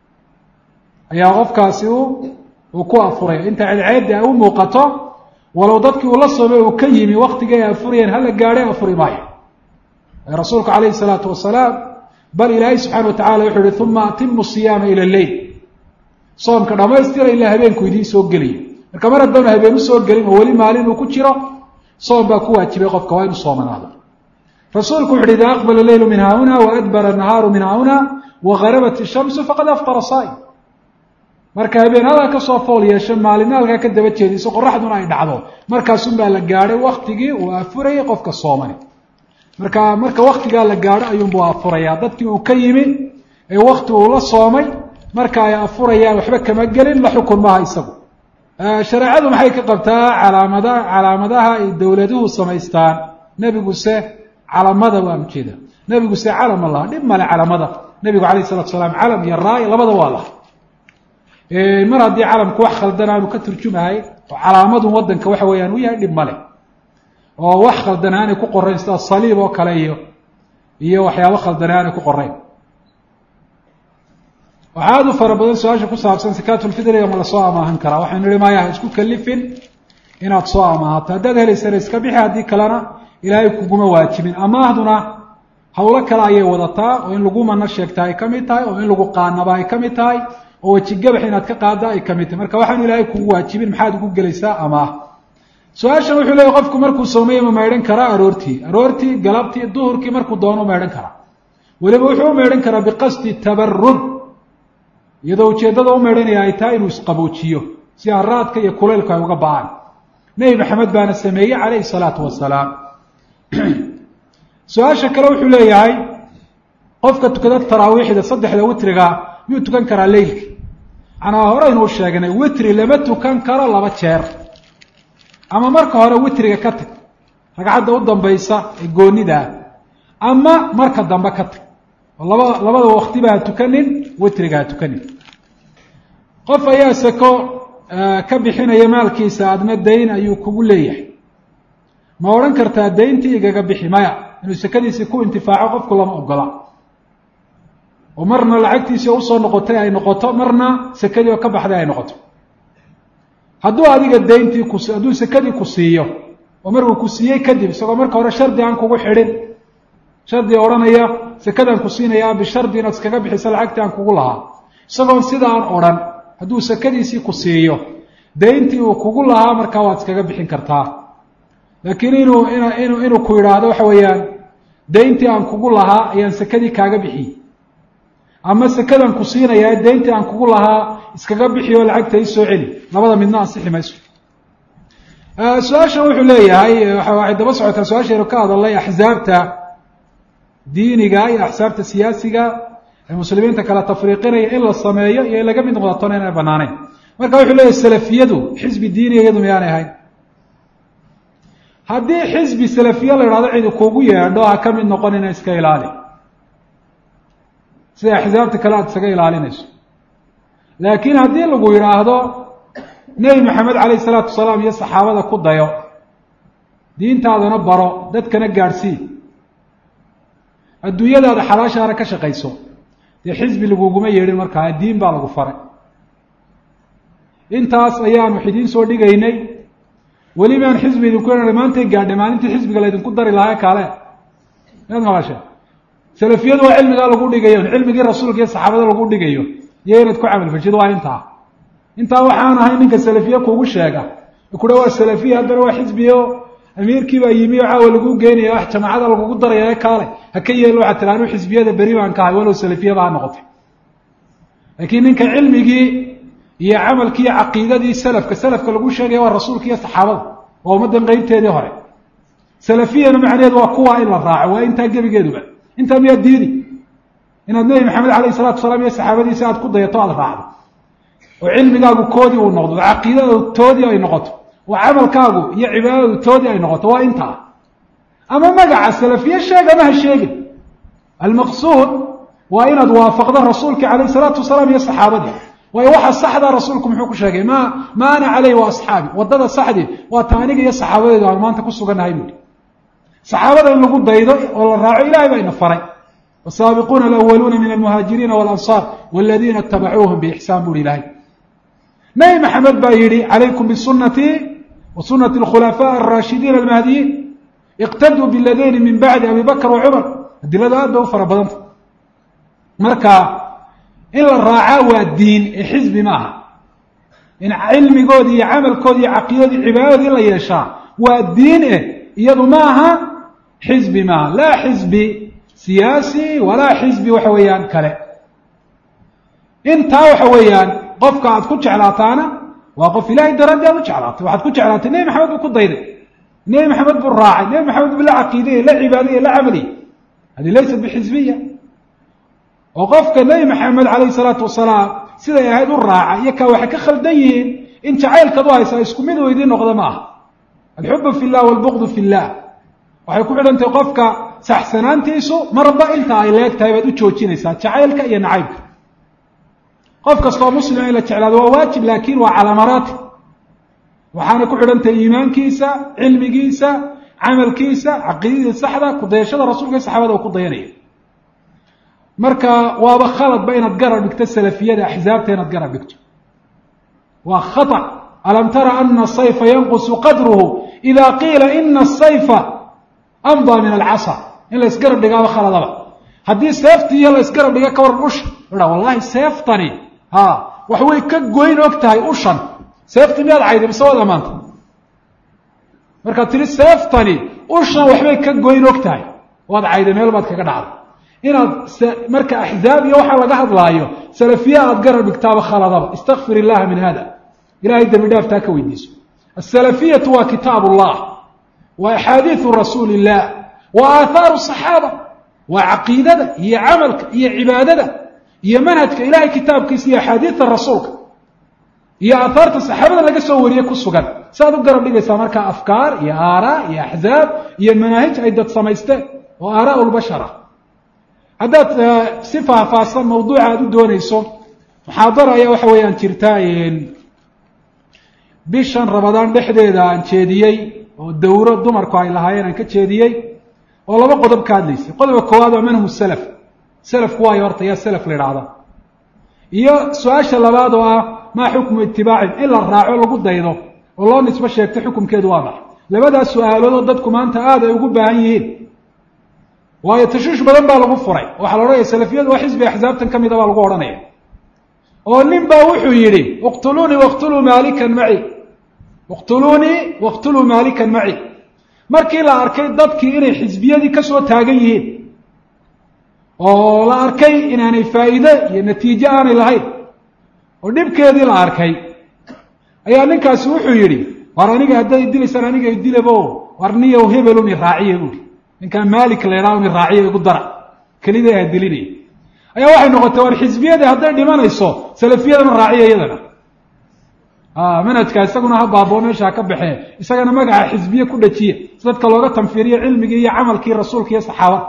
ayaa qofkaasi u uu ku afuraya inta cadceeddi ay u muuqato walow dadkii uu la soomay uu ka yimi waktigii ay afurayeen hala gaadhay afuri maayo rasuulku calayhi salaatu wasalaam bal ilaahay subxana wa tacala wuxuu yihi uma atimu siyaama ila lleyl soomka dhamaystira ilaa habeenku idiin soo geliyo marka mar haddaanu habeen usoo gelin oo weli maalin uu ku jiro soom baa ku waajibay qofka waa inu soomanaado rasuulku wuxu uhi ida aqbala leylu min haahuna waadbara nahaaru min haahuna wagarabat ishamsu faqad aftara saa'im marka habeen halkaa kasoo fool yeesho maalina halkaa ka daba jeediso qoraxduna ay dhacdo markaasunbaa la gaadhay waktigii uu afurayay qofka soomani marka marka waktigaa la gaadho ayuunbuu afurayaa dadkii uu ka yimi ee wakti uu la soomay marka ay afurayaan waxba kama gelin la xukun maaha isagu shareecadu maxay ka qabtaa calaamada calaamadaha ay dowladuhu samaystaan nebiguse calamada waan ujeeda nebiguse calama laha dhib male calamada nebigu alayh salatu salaam calam iyo raay labada waa laha mar haddii calamku wax khaldan aanu ka turjumahay oo calaamadun wadanka waxa weeyaan u yahay dhib male oo wax khaldan aanay ku qorayn sida saliib oo kale iyo iyo waxyaabo khaldan aanay ku qorayn waxaa aada u fara badan su-aasha ku saabsan sakaatulfidriga ma lasoo amaahan karaa waxaynu nihi maya ha isku kalifin inaad soo amaahato haddaad helaysana iska bixi haddii kalena ilaahay kuguma waajibin amaahduna hawlo kale ayay wadataa oo in lagu mana sheegta ay ka mid tahay oo in lagu qaanaba ay ka mid tahay oo wejigabax inaad ka qaada ay ka mid tahay marka waxaanu ilaahay kugu waajibin maxaad ugu gelaysaa amaah su-aashan wuxuu leeyahy qofku markuu soomaya ma maydhan karaa aroortii aroortii galabtii duhurkii markuu doono maydhan karaa weliba wuxuu u maydhan karaa biqasdi tabarud iyadoo ujeeddada u maydhanaya ay tahay inuu isqaboojiyo si haraadka iyo kulaylku ay uga ba-aan nebi maxamed baana sameeyey calayhi salaatu wasalaam su-aasha kale wuxuu leeyahay qofka tukada taraawiixda saddexda witriga miyuu tukan karaa leylki manaa horeynuu sheegnay witri lama tukan karo laba jeer ama marka hore witriga ka tag ragcadda u dambaysa ee goonidaa ama marka dambe ka tag oo laba labada waktiba ha tukanin witriga ha tukanin qof ayaa sako ka bixinaya maalkiisa adna dayn ayuu kugu leeyahay ma odhan kartaa dayntii igaga bixi maya inuu sakadiisii ku intifaaco qofku lama ogola oo marna lacagtiisii usoo noqotay ay noqoto marna sakadii oo ka baxday ay noqoto hadduu adiga dayntii ku hadduu sakadii ku siiyo oo markuu ku siiyey kadib isagoo marka hore shardi aan kugu xidhin shardi odhanaya sakadaan ku siinayaa bishardi inaad iskaga bixisa lacagtii aan kugu lahaa isagoon sidaan odhan hadduu sakadiisii ku siiyo dayntii uu kugu lahaa markaa waad iskaga bixin kartaa laakiin inuu inu inuu ku yidhaahdo waxa weeyaan dayntii aan kugu lahaa ayaan sakadii kaaga bixiyey ama sakadaan ku siinayaa dayntii aan kugu lahaa iskaga bixi oo lacagta ii soo celi labada midna ansixi mayso su-aashan wuxuu leeyahay waxay daba socotaa su-aashaynu ka hadalnay axsaabta diiniga iyo axsaabta siyaasiga ee muslimiinta kala tafriiqinaya in la sameeyo iyo in laga mid noqdatona inay banaaneyn marka wuxuu leeyahy salafiyadu xisbi diiniga iyadu miyaanay ahayn haddii xisbi salafiye la idhahdo cidi kugu yeedho ha ka mid noqonina iska ilaali sida axsaabta kale aada isaga ilaalinayso laakiin haddii lagu yidhaahdo nebi maxamed calayhi salaatu wasalaam iyo saxaabada ku dayo diintaadana baro dadkana gaadhsii adduunyadaada xalaashaana ka shaqayso dee xisbi laguguma yeedhin markaa diin baa lagu faray intaas ayaanu idiin soo dhigaynay welibaan xisbi idinku yeedhanay maantay gaadhay maalintii xisbiga laydinku dari lahaa kaale maad maqashe salafiyadu waa cilmigaa lagu dhigayo cilmigii rasuulka iyo saxaabada lagu dhigayo iyo inaad ku camal fashid waa intaa intaa waxaan ahay ninka salafiye kugu sheega kudha waa salafiya haddana waa xisbiyo amiirkii baa yimi oo caawa lagu geynaya wax jamaacada lagugu daraya kaale ha ka yeelo waxaa tira anuu xisbiyada beri baan ka ahay walow salafiyaba ha noqotay laakiin ninka cilmigii iyo camalkii iyo caqiidadii salafka salafka lagu sheegaya waa rasuulka iyo saxaabada waa ummaddan qeybteedii hore salafiyana macnaheedu waa kuwa in la raaco waa intaa gebigeeduba intaa miyaa diidi inaad nebi maxamed alayh salatu wasalaam iyo saxaabadiisa aad ku dayato aada raacdo oo cilmigaagu koodii uu noqdo oo caqiidadu toodii ay noqoto oo camalkaagu iyo cibaadadu toodii ay noqoto waa intaa ama magaca salafiye sheeg ama ha sheegin almaqsuud waa inaad waafaqdo rasuulka calayh salaatu wasalaam iyo saxaabadii waayo waxa saxdaa rasuulku muxuu ku sheegay ma ma ana caleyh wa asxaabi waddada saxdii waa ta aniga iyo saxaabadeedu aan maanta ku sugannahay buuhi saxaabada in lagu daydo oo la raaco ilahay baa ina faray wasaabiquuna alawaluuna min almuhaajiriina walansaar waladiina itabacuuhum biixsaan buuhi ilahay nebi maxamed baa yidhi calaykum bisunatii wa sunati alkhulafaa alraashidiina almahdiyiin iqtaduu biladayni min bacdi abi bakr wa cumar adilada aad bay u fara badanta marka in la raacaa waa diin ee xisbi ma aha in cilmigoodi iyo camalkoodi iyo caqiidadii cibaadadii in la yeeshaa waa diin eh iyadu ma aha xisbi maaha laa xisbi siyaasi walaa xisbi waxa weeyaan kale intaa waxa weeyaan qofka aad ku jeclaataana waa qof ilahay daraaddi aad u jeclaatay waxaad ku jeclaatay nebi maxamed buu ku dayday nebi maxamed buu raacay nebi maxamed buu la caqiidayey la cibaadayey la camaliyey hadi laysat bixisbiya oo qofka nebi maxamed calayhi salaatu wasalaam siday ahayd u raaca iyo kaa waxay ka khaldan yihiin in jacaylkaad u haysaa isku mid weydii noqda ma aha alxubu fi llah walbuqdu fi llah waxay ku xidhantahay qofka saxsanaantiisu marba inta ay leeg tahay baad u joojinaysaa jacaylka iyo nacaybka qof kastoo muslima in la jeclaado waa waajib laakin waa calaa maraatib waxaana ku xidhantahay iimaankiisa cilmigiisa camalkiisa caqiidadii saxda kudayashada rasuulka iyo saxaabada uu ku dayanaya marka waaba khaladba inaad garab dhigto salafiyada axzaabta inaad garab dhigto waa khata alam tara ana asayfa yanqusu qadruhu ida qiila ina asayfa amdaa min alcasa in la isgarab dhigaaba khaladaba haddii seeftiiyo la isgarab dhiga ka waran usha a wallahi seeftani ha wax way ka goyn og tahay ushan seeftii miyaad cayday mise waad amaanta markaad tihi seeftani ushan waxbay ka goyn og tahay waad cayday meel baad kaga dhacday inaad marka axzaab iyo waxaa laga hadlaayo salafiya aad garab dhigtaaba khaladaba istakfir illaha min hada ilahay dembi dhaaftaa ka weydiiso asalafiyatu waa kitaab ullah waa axaadiiu rasuuli illah waa aahaaru saxaaba waa caqiidada iyo camalka iyo cibaadada iyo manhajka ilahay kitaabkiisa iyo axaadiida rasuulka iyo aahaarta saxaabada laga soo wariye ku sugan saaad u garab dhigaysaa markaa afkaar iyo aaraa iyo axzaab iyo manaahij ay dad samaysteen oo aaraa lbashar ah haddaad si faahfaahsan mawduuca aad u doonayso muxaadara ayaa waxa weeyaan jirta bishan rabadaan dhexdeeda aan jeediyey oo dawro dumarku ay lahaayeen aan ka jeediyey oo laba qodob ka hadlaysay qodobka koowaad waa manhu salaf salafku waayo horta yaa salaf la idhaahda iyo su-aasha labaad oo ah maa xukmu itibaacin in la raaco lagu daydo oo loo nisbo sheegto xukumkeedu waa maxa labadaas su-aaloodoo dadku maanta aada ay ugu baahan yihiin waayo tashuush badan baa lagu furay waxaa la odhanaya salafiyadu waa xisbi axsaabtan ka mida baa lagu odhanaya oo nin baa wuxuu yidhi iqtuluunii waqtuluu maalikan maci iqtuluunii waqtuluu maalikan maci markii la arkay dadkii inay xisbiyadii ka soo taagan yihiin oo la arkay inaanay faa'iide iyo natiijo aanay lahayn oo dhibkeedii la arkay ayaa ninkaasi wuxuu yidhi war aniga haddaad idilaysaan aniga idilabo war niyow hebelun i raaciya buui ninkaa maalik la ydhaha un i raaciya igu dara kelida ha dilinaya ayaa waxay noqotay war xisbiyadii hadday dhimanayso salafiyadana raaciya iyadana manhajka isaguna ha baaboo meesha ka baxee isagana magaca xisbiye ku dhajiya si dadka looga tanfiiriyo cilmigii iyo camalkii rasuulka iyo saxaabada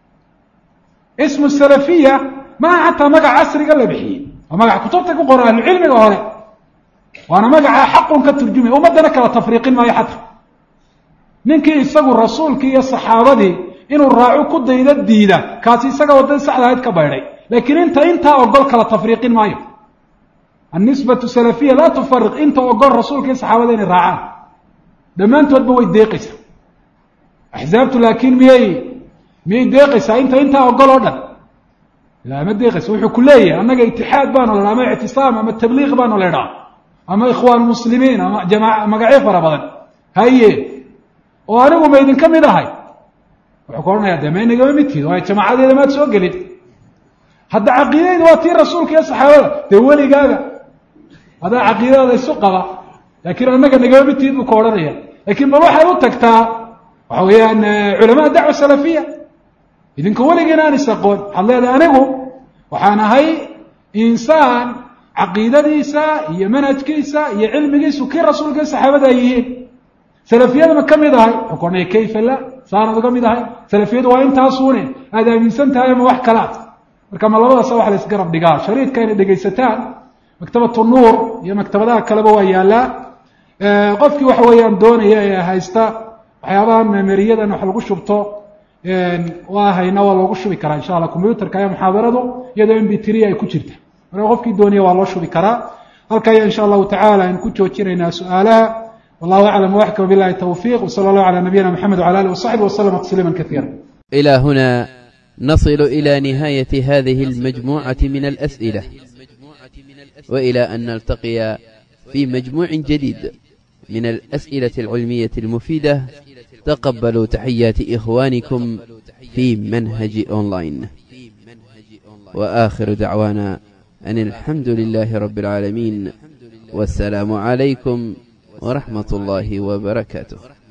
ismu salafiya maaha xataa magac casriga la bixiyey waa magac kutubta ku qora ahlucilmiga hore waana magaca xaqun ka turjumaya ummaddana kala tafriiqin maayo xataa ninkii isagu rasuulkii iyo saxaabadii inuu raaco ku dayda diida kaasi isaga waddadii saxda ahayd ka baydhay laakiin inta intaa ogol kala tafriiqin maayo annisbatu salafiya laa tufariq inta ogol rasuulka iyo saxaabada inay raacaan dhammaantoodba way deeqaysaa axzaabtu laakiin miyay miyay deeqaysaa inta intaa ogol oo dhan la ma deeqaysa wuxuu ku leeyahay annaga itixaad baanu la ama ictisaam ama tabliiq baanu la idhaha ama ikhwaan muslimiin ama jamaa magacyo fara badan haye oo anigu ma idinka mid ahay wuxuu ka odhanaya de ma inagama midtiid waayo jamaacadeeda maad soo gelin hadda caqiidadeyda waa tii rasuulka iyo saxaabada dee weligaaga adaa caqiidadaada isu qaba laakiin annaga nagama midtiid buu ka odhanaya lakiin bal waxaad u tagtaa waxa weeyaan culamaa dacwa salafiya idinka weligiina aan is aqoon waxaad leedahay anigu waxaan ahay insaan caqiidadiisa iyo manhajkiisa iyo cilmigiisu kii rasuulka iyo saxaabada ay yihiin salafiyada ma ka mid ahay wuxuu ka odhanaya kayfa la saanad uga mid ahay salafiyadu waa intaasuune aada aaminsan tahay ama wax kalaad marka ma labadaasa waxa la isgarab dhigaa shariidka inay dhegaysataan maktabatu nuur iyo maktabadaha kaleba waa yaallaa qofkii waxa weeyaan doonaya ee haysta waxyaabaha memeriyadan wax lagu shubto waa hayna waa loogu shubi karaa insha allah combyuterka ayaa muxaadaradu iyadoo m b three ay ku jirta marka qofkii doonaya waa loo shubi karaa halka ayaa insha allahu tacala aynu ku joojinaynaa su-aalaha wallahu aclam waxka wabilahi towfiq wsala allahu calaa nabiyina mxamed wala alih wasaxbi waslama tasliima kaiira إلى هنا نصل إلى نهاية هذه المجموعة من الأسئلة وإلى أن نلتقي في مجموع جديد من الأسئلة العلمية المفيدة تقبلوا تحيات إخوانكم في منهج أونلاين وآخر دعوانا أن الحمد لله رب العالمين والسلام عليكم ورحمة الله وبركاته